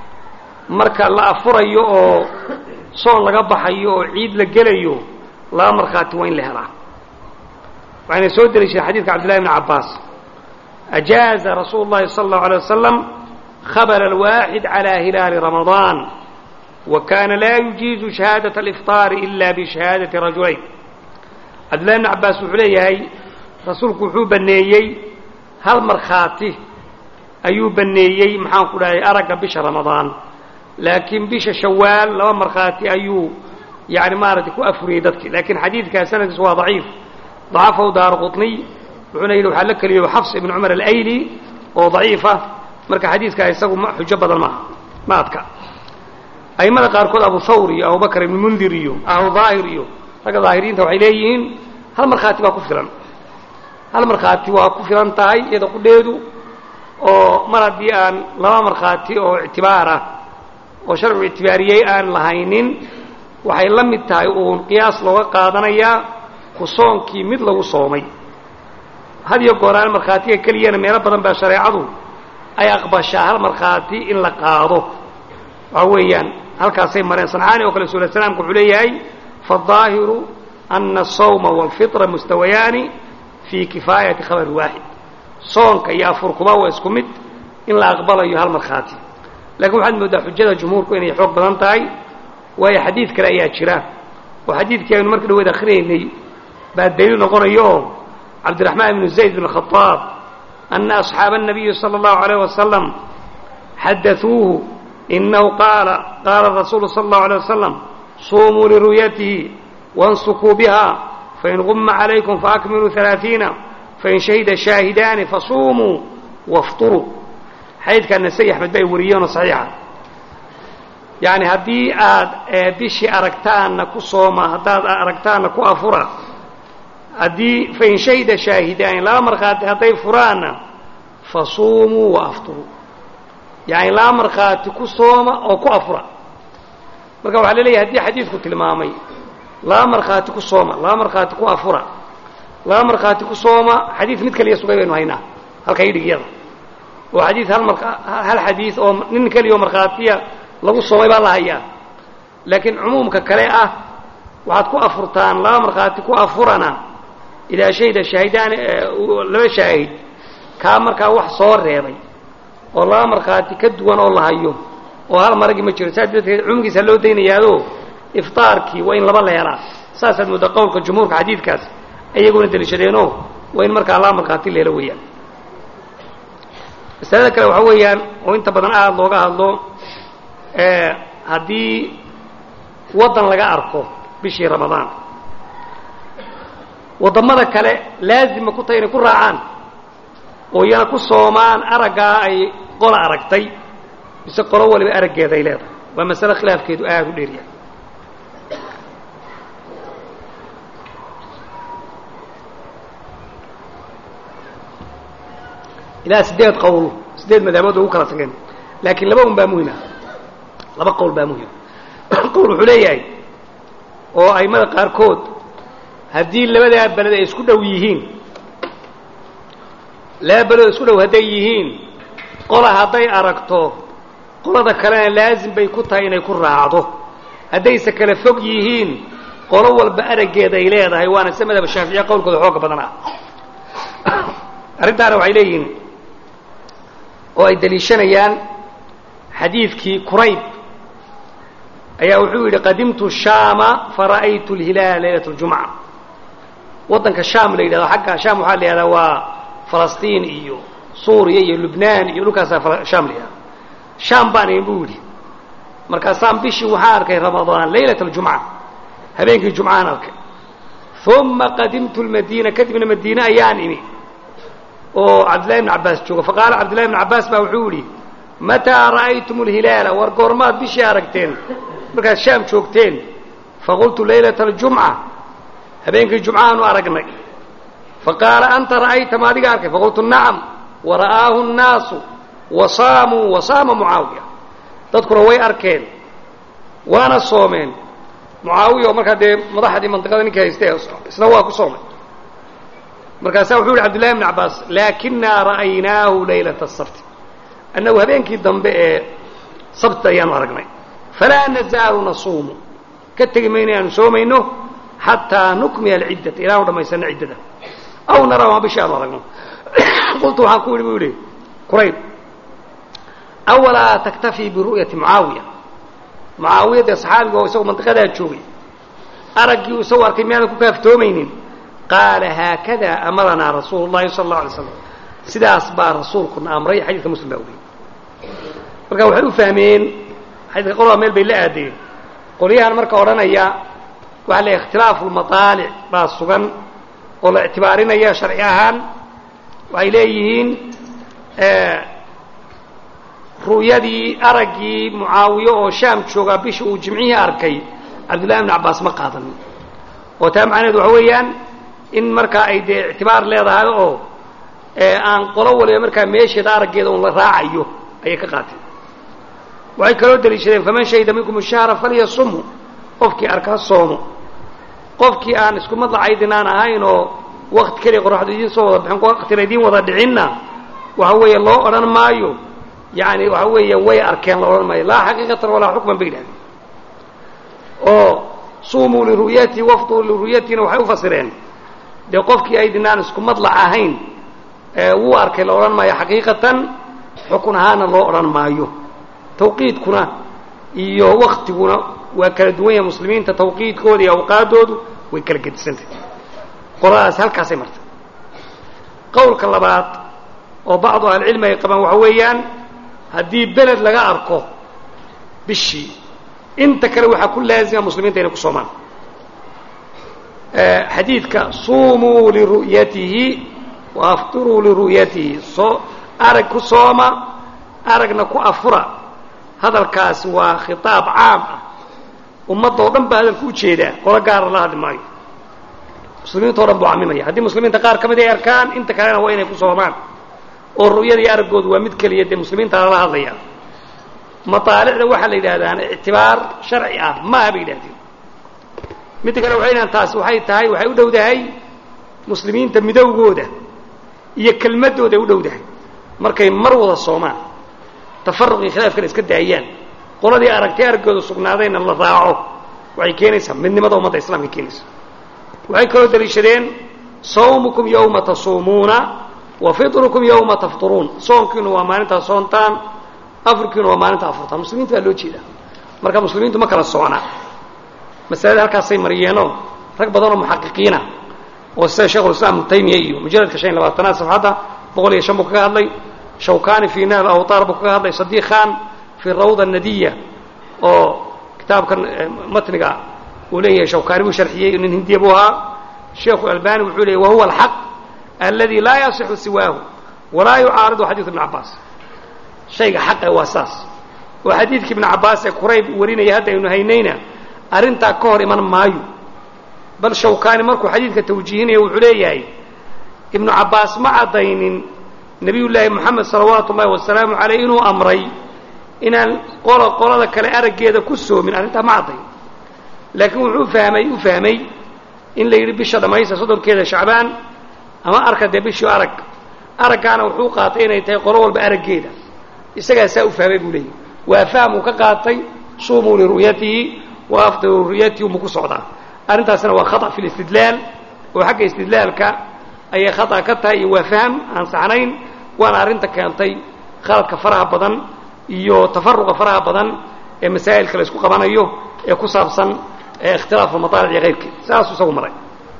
marka la afurayo oo soon laga baxayo oo ciid la gelayo laba markhaati waa in la helaa waxayna soo deliishadeen xadidka cabdillahi bni cabbaas ajaaza rasuulu اllahi salى اllahu alيه wasalam khabla alwaaxid calى hilaali ramadaan wa kana laa yujiizu shahaadaة alifطaari ila bishahaadati rajulayn cabdillahi bni cabbaas wuxuu leeyahay rasuulku wuxuu baneeyey hal markhaati ayuu baneeyey maxaan ku dhahay aragga bisha ramadaan laakiin bisha shawaal laba markhaati ayuu yani maaragtay ku afuriyey dadki lakiin xadiidkaa sanadkiisu waa daciif dacafahu daaru quطniy wuxuuna yidhi waxaa la keliyo xafs ibn cumar alayli oo daciifa marka xadiidkaa isagu xujo badan maaha ma adka a'immada qaarkood abu thawr iyo abubakr ibn mundir iyo ahlu daahir iyo ragga daahiriinta waxay leeyihiin hal markhaati baa ku filan hal markhaati waa ku filan tahay iyada qudheedu oo mar haddii aan laba markhaati oo ictibaar ah oo sharcigu ictibaariyey aan lahaynin waxay la mid tahay uun qiyaas looga qaadanayaa ku soonkii mid lagu soomay had iyo gooraan markhaatiga keliyana meelo badan baa shareecadu ay aqbashaa hal markhaati in la qaado waxa weeyaan halkaasay mareen sancaani oo kale suula salaamku wuxuu leeyahay faالظaahiru ana الsawma wاlfitra mustawayaani fii kifaayati khabari waaxid soonka iyo afurkuba waa isku mid in la aqbalayo hal markhaati lakin waxaad moodaa xujada jumhuurku inay xoog badan tahay waayo xadiid kale ayaa jira oo xadiidkii aynu marka dhaweed akrinaynay baa daliil noqonayo oo cabdiraxmaan ibnu zayd bn khaaab ana asxaaba الnabiyi salى اllahu عalيه wasalam xadaثuuhu inahu qaala qaala rasuulu salى اllahu عalيه wasalam suumuu liru'yatihi waاnsukuu biha fain guma calaykum faakmiluu ثalaaثiina fain shahida shaahidaani fasuumuu wafطuruu xadiidkaa nasai axmed ba ay wariyeenoo saxiixa yani haddii aad bishii aragtaanna ku sooma haddaad aragtaanna ku afura haddii fain shahida shaahidaani laba markhaati hadday furaanna fasuumuu waafturuu yani laba markhaati ku sooma oo ku afura marka waxaa la leeyahay haddii xadiidku tilmaamay laba markhaati ku sooma laba markhaati ku afura laba markhaati ku sooma xadiid mid kaliya sugay baynu haynaa halka idhigyada oo xadiid hal mar hal xadiid oo nin keliya oo markhaatiya lagu soomay baa la hayaa laakiin cumuumka kale ah waxaad ku afurtaan laba markhaati ku afurana idaa shahida shaahidaan laba shaahid kaa markaa wax soo reebay oo laba markhaati ka duwan oo la hayo oo hal maragii ma jiro saas darteed cumugiisa loo daynayaado iftaarkii waa in laba la helaa saasaad moodda qowlka jumhuurka xadiidkaas iyaguna deliishadeenoo waa in markaa laba markhaati la helo weeyaan masalada kale waxaa weeyaan oo inta badan aada looga hadlo haddii waddan laga arko bishii ramadaan waddamada kale laazima ku tahay inay ku raacaan oo iyana ku soomaan araggaa ay qola aragtay mise qolo waliba araggeeda ay leedahay waa masale khilaafkeedu aada u dheeryahay ilaa siddeed qowl siddeed madaabood ugu kala tageen laakiin laba un baa muhima laba qowl baa muhima qowl wuxuu leeyahay oo aimada qaarkood haddii labadaa beled ay isku dhow yihiin laba beled isku dhow hadday yihiin qola hadday aragto qolada kalena laazim bay ku tahay inay ku raacdo haddayse kala fog yihiin qolo walba araggeeda ay leedahay waana sida madhaba shaaficiya qowlkooda xooga badan ah arrintaana waxay leeyihiin oo ay daliishanayaan xadiidkii qurayb ayaa wuxuu yidhi qadimtu shaama fara'aytu lhilaala laylat اljumca waddanka shaam la yidhahdo xagga shaam waxaa la yidhahdaa waa falastiin iyo suuriya iyo lubnaan iyo dhulkaasaa shaam la yidhahda shaam baan ihin buu yidhi markaasaan bishii waxaan arkay ramadaan laylat aljumca habeenkii jumcaan arkay uma qadimtu lmadiina kadibna madiine ayaan imi oo cabdillahi bn cabbaas jooga faqaala cabdillahi bn cabbaas baa wuxuu yidhi mataa ra'aytum alhilaala war goormaad bishii aragteen markaad shaam joogteen faqultu laylata aljumca habeenkii jumcaanu aragnay faqaala anta ra'ayta ma adiga arkay faqultu nacam wara'aahu nnaasu wasaamuu wasaama mucaawiya dadkuna way arkeen waana soomeen mucaawiya oo markaa dee madaxdii mandiqada ninkii haystee isna waa ku soomay markaasaa wuxuu yihi cabdillahi bn cabbaas laakinaa ra'aynaahu laylata asabti annagu habeenkii dambe ee sabti ayaanu aragnay falaa nazaalu nasuumu ka tegi mayno inaanu soomayno xataa nukmiya alciddata ilaanu dhammaysano ciddada aw naraa ma bishii aanu aragno qultu waxaan ku yidhi buu yidhi qurayb awalaa taktafii biru'yati mucaawiya mucaawiya dee saxaabiga oo isagoo mandiqadaa joogay araggii uu isagu arkay miyaadan ku kaaftoomaynin qaala haakada amaranaa rasuulu llahi sala allau alay slam sidaas baa rasuulkuna amray xadiidka muslim baa wariyey marka waxay u fahmeen xadiidka qolba meel bay la aadeen qolyahan marka odhanaya waxaa la ikhtilaafu lmataalic baa sugan oo la ictibaarinaya sharci ahaan waxay leeyihiin ru'yadii araggii mucaawiye oo shaam joogaa bisha uu jimcihii arkay cabdullahi bn cabbaas ma qaadanin oo taa macnaheed waxa weeyaan in markaa ay dee ictibaar leedahay oo aan qolo waliba markaa meesheeda araggeeda un la raacayo ayay ka qaateen waxay kaloo daliishadeen faman shahida minkum shahra falyasumhu qofkii arka soomo qofkii aan isku madlacaydin aan ahayn oo wakti keliya qoraxdu idiin soo wada bixin waktina idiin wada dhicinna waxa weeye loo odhan maayo yani waxa weeye way arkeen la odhan maayo laa xaqiiqatan walaa xukman bay yidhahdeen oo suumuu liru'yatii wafduu liru'yatiina waxay u fasireen dee qofkii aydinaan isku madlac ahayn wuu arkay la odhan maayo xaqiiqatan xukun ahaana loo odhan maayo tawqiidkuna iyo waktiguna waa kala duwan yahay muslimiinta tawqiidkooda iyo awqaadoodu way kala gedisantahy qoladaas halkaasay martay qowlka labaad oo bacdu ahlicilmi ay qabaan waxa weeyaan haddii beled laga arko bishii inta kale waxaa ku laazima muslimiinta inay ku soomaan xadiidka suumuu liru'yatihi wa aftiruu liru'yatihi soo arag ku sooma aragna ku afura hadalkaasi waa khitaab caam ah ummadda oo dhan baa hadalku ujeedaa qolo gaara la hadli maayo muslimiinta o dhan buu camimaya haddii muslimiinta qaar ka mid ay arkaan inta kalena waa inay ku soomaan oo ru'yada iyo araggoodu waa mid keliya dee muslimiinta lala hadlaya mataalicda waxaa la yidhahdaan ictibaar sharci ah maaha bay yidhahdeen midda kale waxay dhahaan taasi waxay tahay waxay u dhowdahay muslimiinta midowgooda iyo kelmaddooda ay u dhowdahay markay mar wada soomaan tafaruqii khilaafkana iska daayaan qoladii aragtay araggooda sugnaadayna la raaco waxay keenaysaa midnimada ummadda islamka keenaysa waxay kaloo daliishadeen sawmukum yowma tasuumuuna wa fitrukum yowma tafturuun soonkiinu waa maalintaa soontaan afurkiinu waa maalinta afurtaan muslimiinta baa loo jeedaa marka muslimiintu ma kala socna masalada halkaasay mariyeenoo rag badanoo muxaqiqiina oo sida shekhulislaam ibnu taymiya iyo mujalladka shan iyo labaatanaad safxadda boqol iyo shan buu kaga hadlay shawkani fii nahl awtaar buu kaga hadlay sadiq khan fii rawda nadiya oo kitaabkan matniga uu leeyahay shawkani buu sharxiyey nin hindiya buu ahaa sheekhu albani wuxuu leeyay wahuwa alxaq aladi laa yasixu siwaahu walaa yucaaridu xadiidu ibn cabaas shayga xaqa waa saas oo xadiidkii ibn cabaas ee qurayb warinaya hadda aynu haynayna arrintaa ka hor iman maayo bal shawkani markuu xadiidka tawjiihinaya wuxuu leeyahay ibnu cabaas ma caddaynin nebiyullaahi moxamed salawaatu ullahi wasalaamu caleyh inuu amray inaan qola qolada kale araggeeda ku soomin arrintaa ma caddayn laakiin wuxuu fahmay u fahmay in la yidhi bisha dhammaysta soddonkeeda shacbaan ama arka dee bishii arag araggaana wuxuu qaatay inay tahay qolo walba araggeeda isagaa saa u fahmay buu leeyahy waa fahm uu ka qaatay suumuu liru'yatihi wa afdiru ru'yatihi umuu ku socdaa arrintaasina waa khata fi listidlaal oo xagga istidlaalka ayay khata ka tahay iyo waa fahm aan saxnayn waana arrinta keentay khaladka faraha badan iyo tafaruqa faraha badan ee masaa'ilka la isku qabanayo ee ku saabsan ikhtilaafu lmataalic iyo kayrkeed saasuu isagu maray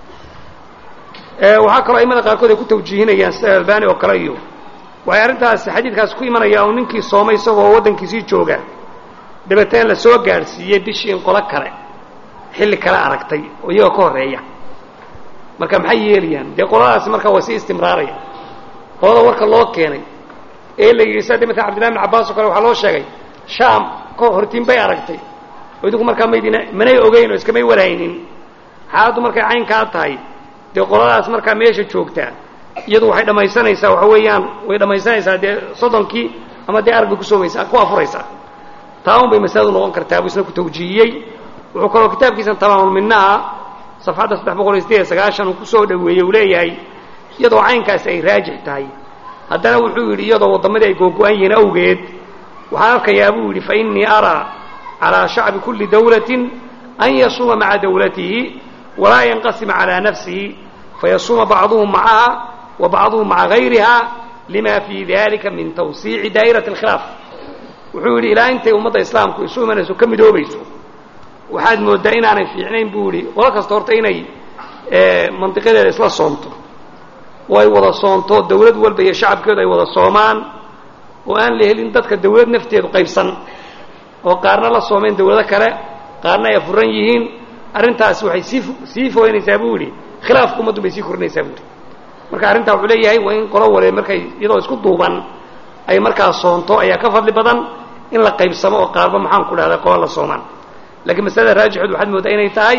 waxaa kaloo aimada qaarkood ay ku tawjiihinayaan sida albani oo kale iyo waxay arrintaasi xadiidkaasi ku imanaya uu ninkii soomay isagoo waddankiisii jooga dabeetana la soo gaadhsiiyey bishii in qolo kale xilli kale aragtay oo iyagoo ka horreeya marka maxay yeelayaan dee qoladaasi markaa waa sii istimraaraya qolada warka loo keenay ee la yidhi sida mala cabdillahi bn cabbaas oo kale waxaa loo sheegay shaam ka hortiin bay aragtay oo idinku markaa maydina manay ogeyn oo iskamay waraynin xaaladdu markay caynkaa tahay dee qoladaas markaa meesha joogtaa iyadu waxay dhammaysanaysaa waxa weeyaan way dhammaysanaysaa dee soddonkii ama dee arag bay ku soomaysaa ku afuraysaa taa un bay masaladu noqon kartaa buu isna ku tawjiihiyey wuxuu kaloo kitaabkiisan tamaamulminaha safxadda saddex boqol iyo sideed iyo sagaashan uu kusoo dhoweeyey uu leeyahay iyadoo caynkaasi ay raajix tahay haddana wuxuu yidhi iyadoo waddamadii ay googo-an yihiin awgeed waxaan arkayaa buu yidhi fa innii araa calaa shacbi kulli dawlatin an yasuuma maca dawlatihi walaa yanqasima calaa nafsihi fayasuuma bacduhum macaha wa bacduhum maca gayriha lima fii dalika min tawsiici daa'irati alkhilaaf wuxuu yidhi ilaa intay ummadda islaamku isu imanayso ka midoobayso waxaad mooddaa inaanay fiicnayn buu yidhi qolo kasta horta inay mandiqadeeda isla soomto oo ay wada soonto dawlad walba iyo shacabkeedu ay wada soomaan oo aan la helin dadka dawlad nafteedu qaybsan oo qaarna la soomeen dawlado kale qaarna ay afuran yihiin arrintaasi waxay sii sii fogeynaysaa buu yidhi khilaafka ummaddu bay sii korinaysaa buu yidhi marka arrintaa wuxuu leeyahay waa in qolo wale markay iyadoo isku duuban ay markaa soonto ayaa ka fadli badan in la qaybsamo oo qaarba maxaan ku dhahdaa qolo la soomaan lakiin masalada raajixood waxaad mooddaa inay tahay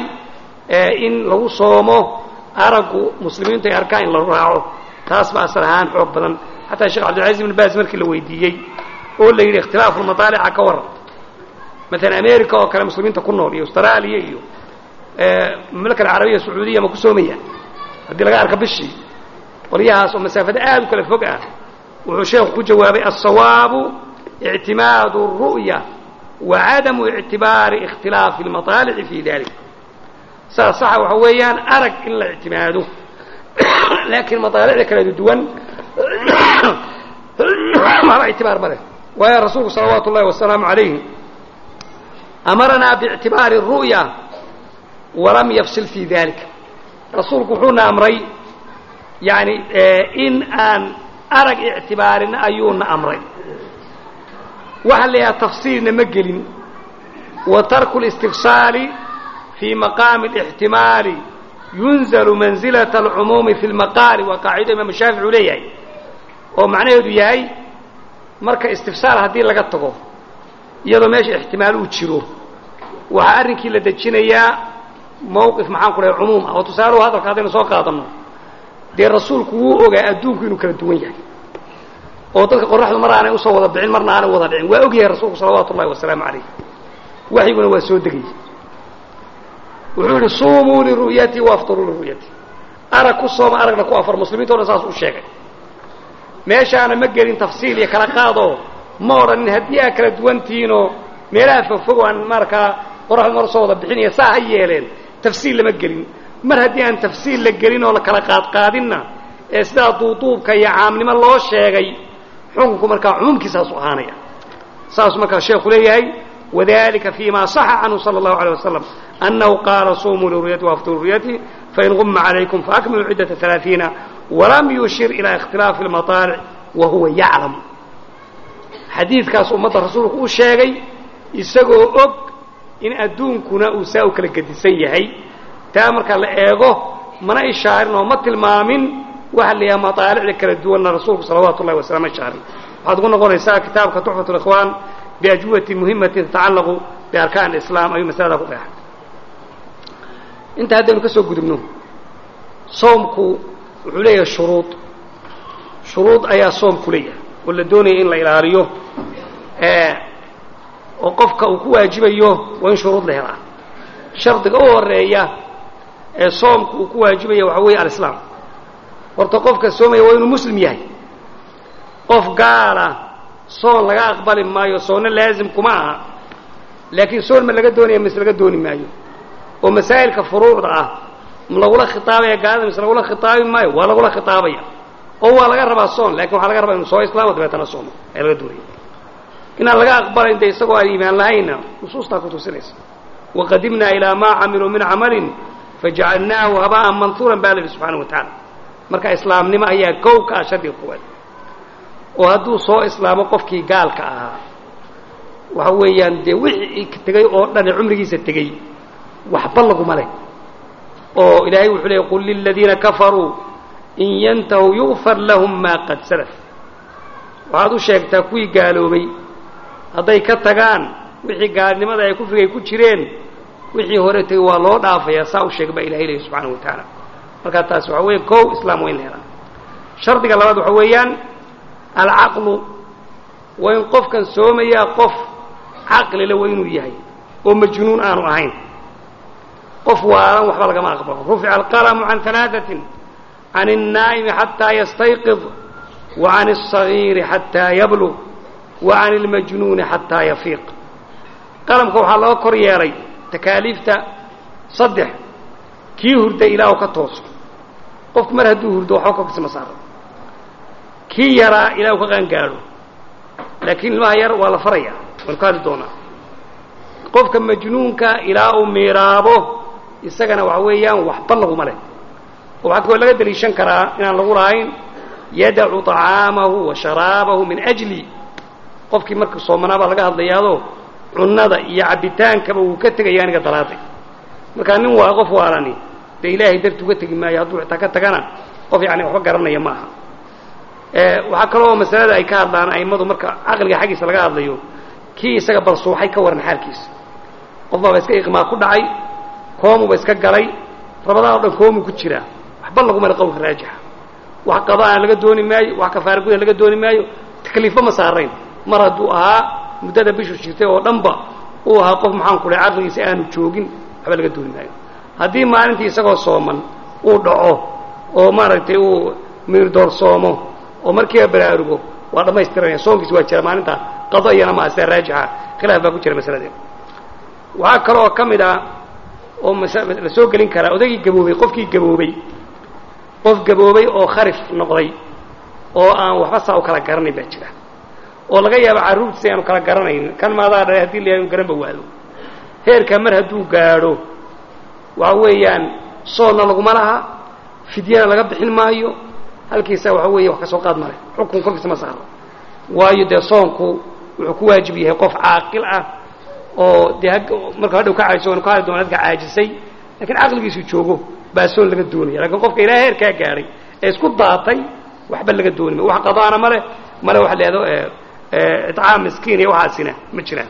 in lagu soomo araggu muslimiintu ay arkaan in la raaco taas ba asal ahaan xoog badan xataa sheekh cabdilcaziz ibn baas markii la weydiiyey oo la yidhi ikhtilaafuulmataalica ka waran maalan america oo kale muslimiinta ku nool iyo austraaliya iyo mamlaka alcarabiya sacuudiya ma ku soomaya haddii laga arka bishii qolyahaas oo masaafada aad u kala fog ah wuxuu sheekhu ku jawaabay alsawaabu ictimaadu الru'ya wacadamu ictibaari ikhtilaafi اlmaطaalici fi dalik saa saxa waxa weeyaan arag in la ictimaado laakiin maطaalicda kala duwan maba ictibaar ma leh waayo rasuulku salawaatu ullahi wasalaamu عalayh amaranaa biاctibaari الru'ya walam yafsil fi dalika rasuulku wuxuuna amray yani in aan arag ictibaarin ayuuna amray waxaa la yidhaha tafsiirna ma gelin wa tarku اlistifsaali fii maqaami اlاxtimaali yunzalu manzilaة اlcumuumi fi اlmaqaali waa qaacido imaamu shaafici uu leeyahay oo macnaheedu yahay marka istifsaal haddii laga tago iyadoo meesha ixtimaal uu jiro waxaa arrinkii la dejinayaa mawqif maxaan ku dhahay cumuum ah oo tusaaluhu hadalka haddaynu soo qaadanno dee rasuulku wuu ogaa adduunku inuu kala duwan yahay oo dadka qoraxdu mar aanay usoo wada bixin marna aanay wada dhicin waa og yahay rasuulku salawaatu ullahi wasalaamu calayh waxyiguna waa soo degayay wuxuu yidhi suumuu liru'yatii waafturuu liru'yatii arag ku sooma aragna ku afar muslimiinta o dhan saas u sheegay meeshaana ma gelin tafsiil iyo kala qaadoo ma odhanin haddii aa kala duwantihiinoo meelaha fogfog aan markaa qoraxdu mar usoo wada bixinaya saa ha yeeleen tafsiil lama gelin mar haddii aan tafsiil la gelin oo la kala qaadqaadinna ee sidaa duuduubka iyo caamnimo loo sheegay xukunku markaa cumuumkiisaasu ahaanaya saasuu markaa sheekhu leeyahay wadalika fima صaxa canhu salى الlahu عalيه wasalam أnahu qaala sumuu liruyati وaftuu liruyati fain guma عalaykum faakmiluu cidaةa ثaلaaثiina walam yushir ilى اkhtilaafi اlmaطaalic wa huwa yaclam xadiidkaas ummadda rasuulku u sheegay isagoo og in adduunkuna uu saa u kala gedisan yahay taa marka la eego mana ishaarin oo ma tilmaamin waxa la yidhaha maطaalicda kala duwanna rasuulku salawaatu ullahi wasalam ishaarin waxaad ugu noqonaysaa kitaabka tuxfat اlikhwaan biajwati muhimatin tatacallaqu biarkaan islaam ayuu masalada ku qeexay inta haddaynu ka soo gudubno soomku wuxuu leeyahay shuruud shuruud ayaa soomku leeyahay oo la doonaya in la ilaaliyo oo qofka uu ku waajibayo waa in shuruud la helaa shardiga u horeeya ee soomku uu ku waajibaya waxaa weeye alislaam horta qofka soomaya waa inuu muslim yahay qof gaala soon laga aqbali maayo soonna laazim kuma aha laakiin soon ma laga doonaya mise laga dooni maayo oo masaa'ilka furuucda ah ma lagula khitaabaya gaalada mise lagula khitaabi maayo waa lagula khitaabaya oo waa laga rabaa soon lakin waxaa laga rabaa inu soo islaamo dabeetana soomo ayaa laga doonaya inaan laga aqbalayn de isagoo aan iimaan lahaynna nusuustaa ku tusinaysa waqadimnaa ilaa maa camiluu min camalin fajacalnaahu haba'an manhuuran baa la yidhi subxaana wa tacaala marka islaamnimo ayaa kow ka ah shardiga koowaad oo hadduu soo islaamo qofkii gaalka ahaa waxa weeyaan dee wixii tegey oo dhane cumrigiisa tegey waxba laguma leh oo ilaahay wuxuu leeyay qul liladiina kafaruu in yantahuu yugfar lahum maa qad salaf waxaad u sheegtaa kuwii gaaloobay hadday ka tagaan wixii gaalnimada ay kufrigay ku jireen wixii hore tegey waa loo dhaafayaa saa u sheega baa ilahay leeyahy subxaana wa tacaala markaa taas waxaa weeye kow islaam waa in la helaa shardiga labaad waxaa weeyaan alcaqlu waa in qofkan soomayaa qof caqlile waa inuu yahay oo majnuun aanu ahayn qof waalan waxba lagama aqbalo rufica alqalamu can alaaatin can الnaa'imi xataa yastayqid wa can الصagiiri xataa yablug wa can اlmajnuuni xataa yafiiq qalamka waxaa loo kor yeelay takaaliifta saddex kii hurday ilaa u ka tooso qofku mar hadduu hurdo waxba korkiisa ma saaro kii yaraa ilaa uu ka qaangaadho laakiin ilmaha yar waa la faraya waynu ka hadli doonaa qofka majnuunka ilaa uu miiraabo isagana waxa weeyaan waxba laguma leh oo waxaa kaloo laga deliishan karaa inaan lagu lahayn yadacu طacaamahu wa sharaabahu min ajli qofkii marka soomanaa baa laga hadlayaado cunnada iyo cabbitaankaba wuu ka tegaya aniga daraaday markaa nin waa qof waalani dee ilaahay darti uga tegi maayo hadduu xitaa ka tagana qof yani waxba garanaya ma aha waxaa kaloo masalada ay ka hadlaan a'immadu marka caqliga xaggiisa laga hadlayo kii isaga balsuuxay ka waran xaalkiisa qof baaba iska iqmaa ku dhacay koomuba iska galay rabadaan o dhan koomu ku jiraa waxba laguma le qowlka raajixa wax qadaana laga dooni maayo wax kafaara guda laga dooni maayo takliifba ma saarayn mar hadduu ahaa muddada bishu jirtay oo dhanba uu ahaa qof maxaan ku dhahay caqligiisa aanu joogin waxba laga dooni maayo haddii maalintii isagoo sooman uu dhaco oo maaragtay uu miirdoorsoomo oo markiiba baraarugo waa dhammaystiranaya soonkiis waa jira maalinta qado iyana maa sida raajixa khilaaf baa ku jira masaladeeda waxaa kaloo ka mid ah oo la soo gelin karaa odaygii gaboobay qofkii gaboobay qof gaboobay oo kharif noqday oo aan waxba saa u kala garanayn baa jira oo laga yaabo carruurtiisa aanu kala garanayn kan maadaa dhalay hadii la inu garanba waado heerkaa mar hadduu gaadho waxa weeyaan soonna laguma laha fidyana laga bixin maayo halkiisa waxa weeye wax ka soo qaad male xukun korkiisa ma saaro waayo dee soonku wuxuu ku waajib yahay qof caaqil ah oo dee marka hadhow ka caajiso waynu ka hadli doona dadka caajisay lakiin caqligiisu joogo baa soon laga doonaya lakin qofka ilaa heerkaa gaadhay ee isku daatay waxba laga dooni mayo wax qadaana male male wax leedo iطcaam miskiin iyo waxaasina ma jiraan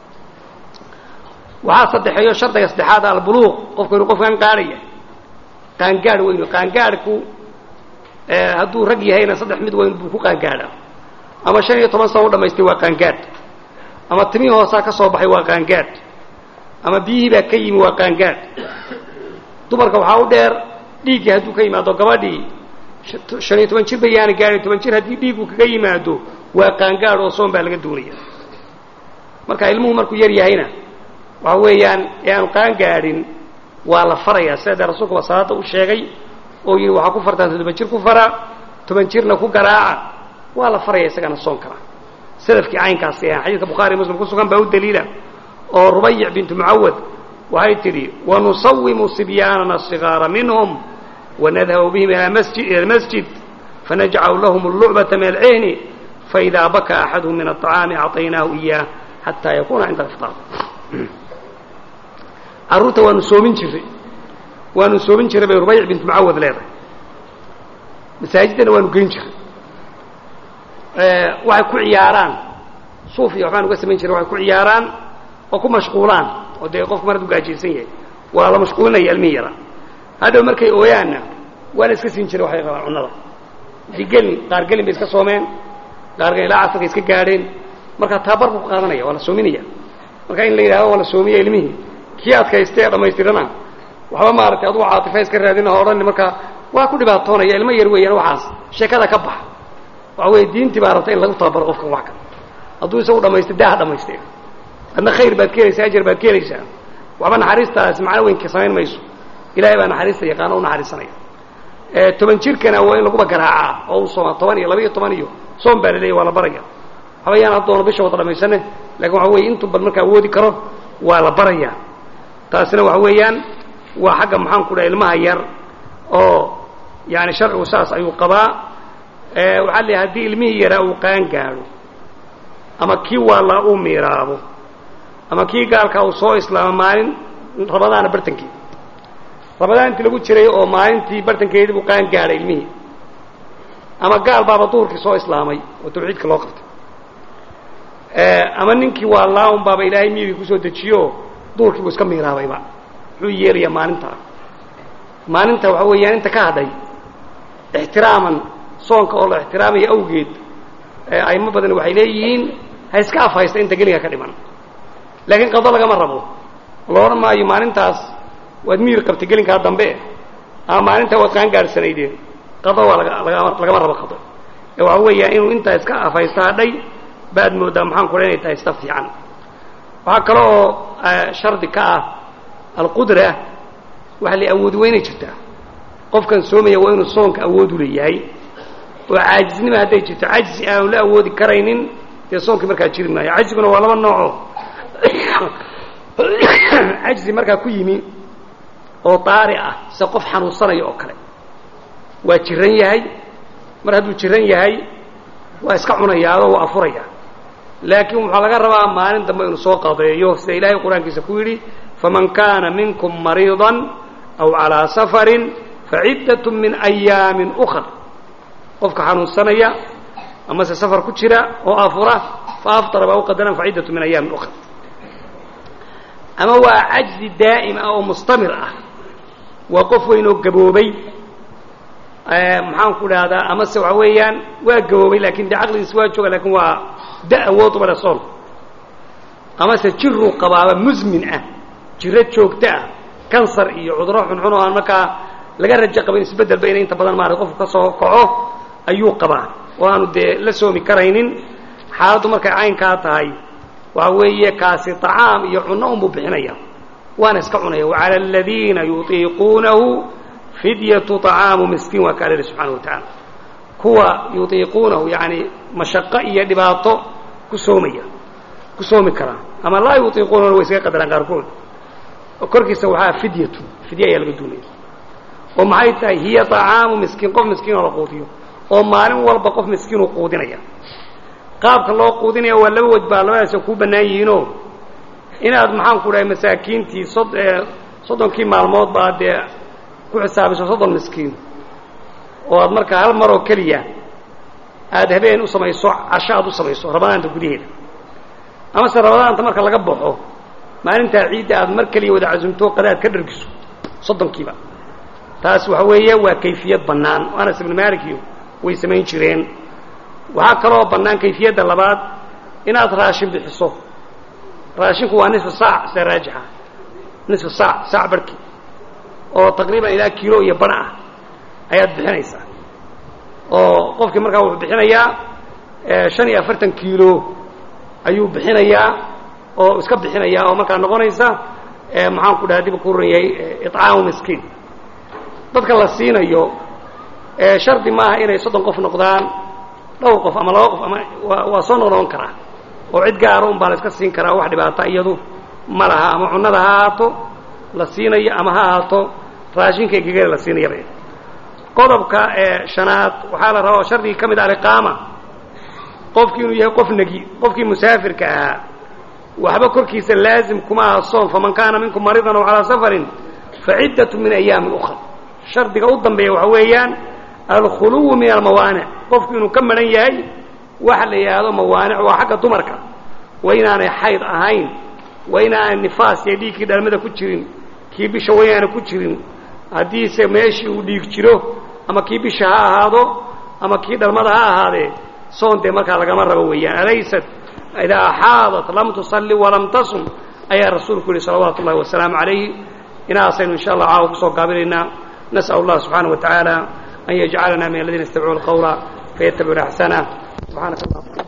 waxaa saddexeeyo shardiga saddexaad albuluuq qofku inuu qofkan gaadhaya qaangaadh weynu qaangaadhku hadduu rag yahayna saddex mid weyn buu ku qaangaadha ama shan iyo toban sano u dhamaystay waa qaangaadh ama timihii hoosaa ka soo baxay waa qaangaadh ama biyihii baa ka yimi waa qaangaadh dumarka waxaa u dheer dhiiggii hadduu ka yimaado gabadhii shan iyo toban jir ba yaana gaadhay toban jir haddii dhiiggu kaga yimaado waa qaangaadh oo soon baa laga doonaya marka ilmuhu markuu yar yahayna waxa weeyaan ee aanu qaangaadhin waa la farayaa sida dee rasuulku ba salaada u sheegay oo yidhi waxaa ku fartaan toddoba jir ku fara toban jirna ku garaaca waa la faraya isagana soon kara salafkii caynkaasi ahaan xadiidka bukhaari muslim ku sugan baa u daliila oo rubayic bintu mucawad waxay tidhi wanusawimu sibyaanana sigaara minhum wanadhabu bihim ila masjid fanajcalu lahum allucbata min alcihni faidaa baka axaduhum min aطacaami acطaynaahu iyaah xataa yakuuna cinda aliftaar carruurta waanu soomin jiray waanu soomin jiray bay rubayc bintu mucawad leedahay masaajiddana waanu geyn jiray waxay ku ciyaaraan suuf iyo waxbaan uga samayn jiray waxay ku ciyaaraan oo ku mashquulaan oo dee qofku mar hadduu gaajaysan yahay waa la mashquulinaya ilmihi yara hadhow markay ooyaanna waana iska siin jiray waxay qabaan cunnada hadii gelin qaar gelin bay iska soomeen qaargan ilaa casarka iska gaadheen markaa taabar buu ku qaadanaya waa la soominaya marka in la yidhahdo waa la soomiya ilmihii kii adkaysta ee dhammaystirana waxba maaragtay adugu caatifa iska raadina o odhan markaa waa ku dhibaatoonaya ilmo yar weeyaan waxaas sheekada ka bax waxa weeye diintii baa rabta in lagu tababaro qofkan wax kale hadduu isagu dhamaystay daa ha dhamaystay adna khayr baad ka helaysaa ajar baad ka helaysaa waxba naxariistaasi macno weynka samayn mayso ilahay baa naxariista yaqaano u naxariisanaya toban jirkana waa in laguba garaacaa oo uu sooma toban iyo laba iyo toban iyo soom baa laleeya waa la baraya waxba yaan haddoono bisha wada dhamaysane lakin waxa weeye intuu bal markaa awoodi karo waa la baraya taasina waxa weeyaan waa xagga maxaan ku dhaha ilmaha yar oo yani sharcigu saas ayuu qabaa waxaa leeyahay haddii ilmihii yaraa uu qaan gaadho ama kii waalaa uu miiraabo ama kii gaalkaa uu soo islaamo maalin rabadaana bartankeedi rabadaan intii lagu jiray oo maalintii bartankeedii buu qaan gaadhay ilmihii ama gaal baaba duhurkii soo islaamay oo tawxiidka loo qabtay ama ninkii waalaa un baaba ilaahay miyigii kusoo dejiyo duhurkii buu iska miiraabayba muxuu yeelayaa maalintaa maalinta waxa weeyaan inta ka hadhay ixtiraaman soonka oo la ixtiraamaya awgeed aimo badan waxay leeyihiin ha iska afhaysta inta gelinga ka dhiman laakiin qado lagama rabo la odhan maayo maalintaas waad miir qabtay gelinkaa dambe ama maalintaa waad qaan gaadhsanaydeen qado waa lagama rabo qado ee waxa weeyaan inuu intaa iska afhaysta hadhay baad moodaa maxaan kula inay tahay ista fiican waxaa kale oo shardi ka ah alqudra waxa la awoodi weynay jirtaa qofkan soomaya waa inuu soonka awood u leeyahay oo caajisnima hadday jirto cajzi aanu la awoodi karaynin dee soonkii markaa jiri maayo cajziguna waa laba nooco cajzi markaa ku yimi oo daari ah sida qof xanuunsanaya oo kale waa jiran yahay mar hadduu jiran yahay waa iska cunayaadoo waa afuraya laakiin waxaa laga rabaa maalin dambe inuu soo qadeeyo sida ilaahay qur-aankiisa ku yidhi faman kaana minkum mariidan aw calaa safarin faciddat min ayaamin ukar qofka xanuunsanaya amase safar ku jira oo afura fa aftara baa u qadaran faciddatu min ayaamin ukar ama waa cajzi daa'im ah oo mustamir ah waa qof weyn oo gaboobay maxaan ku dhahdaa amase waxa weeyaan waa gaboobay lakin dee caqligiisa waa jooga lakin waa da awood ubale soon amase jiruu qabaaba musmin ah jiro joogto ah kansar iyo cuduro xunxun oo aan markaa laga rajo qabin isbeddelba inay inta badan maarata qofku ka soo kaco ayuu qabaa oo aanu dee la soomi karaynin xaaladdu markay caynkaa tahay waxa weeye kaasi طacaam iyo cunno unbuu bixinaya waana iska cunaya وعalى الadiina yuطiiquunahu fidyatu طacaamu miskiin waa ka alhi subxaana wa taعala kuwa yuطiiquunahu yani mashaqo iyo dhibaato ku soomaya ku soomi karaa ama laa yuطiiquunahuna way iskaga qadaraan qaarkood korkiisa waxaa fidyatu fidye ayaa laga duunaya oo maxay tahay hiya طacaamu miskiin qof miskiin oo la quudiyo oo maalin walba qof miskiinuu quudinaya qaabka loo quudinaya waa laba waj baa labadaas kuu bannaan yihiinoo inaad maxaan ku dhahay masaakiintii sod soddonkii maalmood baa dee ku xisaabiso soddon miskiin oo aad markaa hal maroo keliya aada habeen u samayso casho aad u samayso ramadaanta gudaheeda amase ramadaanta marka laga baxo maalintaa ciidda aad mar keliya wada casumto qadaad ka dhargiso soddonkiiba taas waxa weeye waa kayfiyad bannaan anas ibnu maalikiyo way samayn jireen waxaa kaloo bannaan kayfiyadda labaad inaad raashin bixiso raashinku waa nisfu saac sida raajixa nisfu saac saac barhkii oo taqriiban ilaa kiilo iyo bar ah ayaad bixinaysaa oo qofkii markaa wuxuu bixinayaa shan iyo afartan kiilo ayuu bixinayaa oo iska bixinayaa oo markaa noqonaysa maxaan ku dhaha dib ku ran yahay icaamu miskiin dadka la siinayo shardi maaha inay soddon qof noqdaan dhowr qof ama laba qof ama waa soo noqnoqon karaa oo cid gaara un baa la iska siin karaa wax dhibaata iyadu ma laha ama cunnada ha ahaato la siinayo ama ha ahaato raashinka gegada la siinayaba qodobka shanaad waxaa la rabaa shardigii ka mid ah aliqaama qofkii inuu yahay qof negi qofkii musaafirka ahaa waxba korkiisa laazim kuma aha soom faman kaana minkum mariidan aw calaa safarin faciddatu min ayaamin ukhra shardiga u dambeeya waxa weeyaan alkhuluwu min almawaanic qofku inuu ka maran yahay waxa la yidhaahdo mawaanic waa xagga dumarka waa inaanay xayd ahayn waa inaanay nifaas iyo dhiigkii dhalmada ku jirin kii bisha wayaana ku jirin haddiise meeshii uu dhiig jiro ama kii bisha ha ahaado ama kii dhalmada ha ahaadee soon dee markaa lagama rabo weeyaan alaysat idaa axaadat lam tusalli walam tasum ayaa rasuulku yihi salawaatu ullahi wasalaamu calayhi inaasaynu insha allah caawa kusoo gaabinaynaa nas'al allah subxaanaه wa tacaala an yajcalana min aladiina yastamicuuna alqawla fayattabicuuna axsanah subxaanaka allah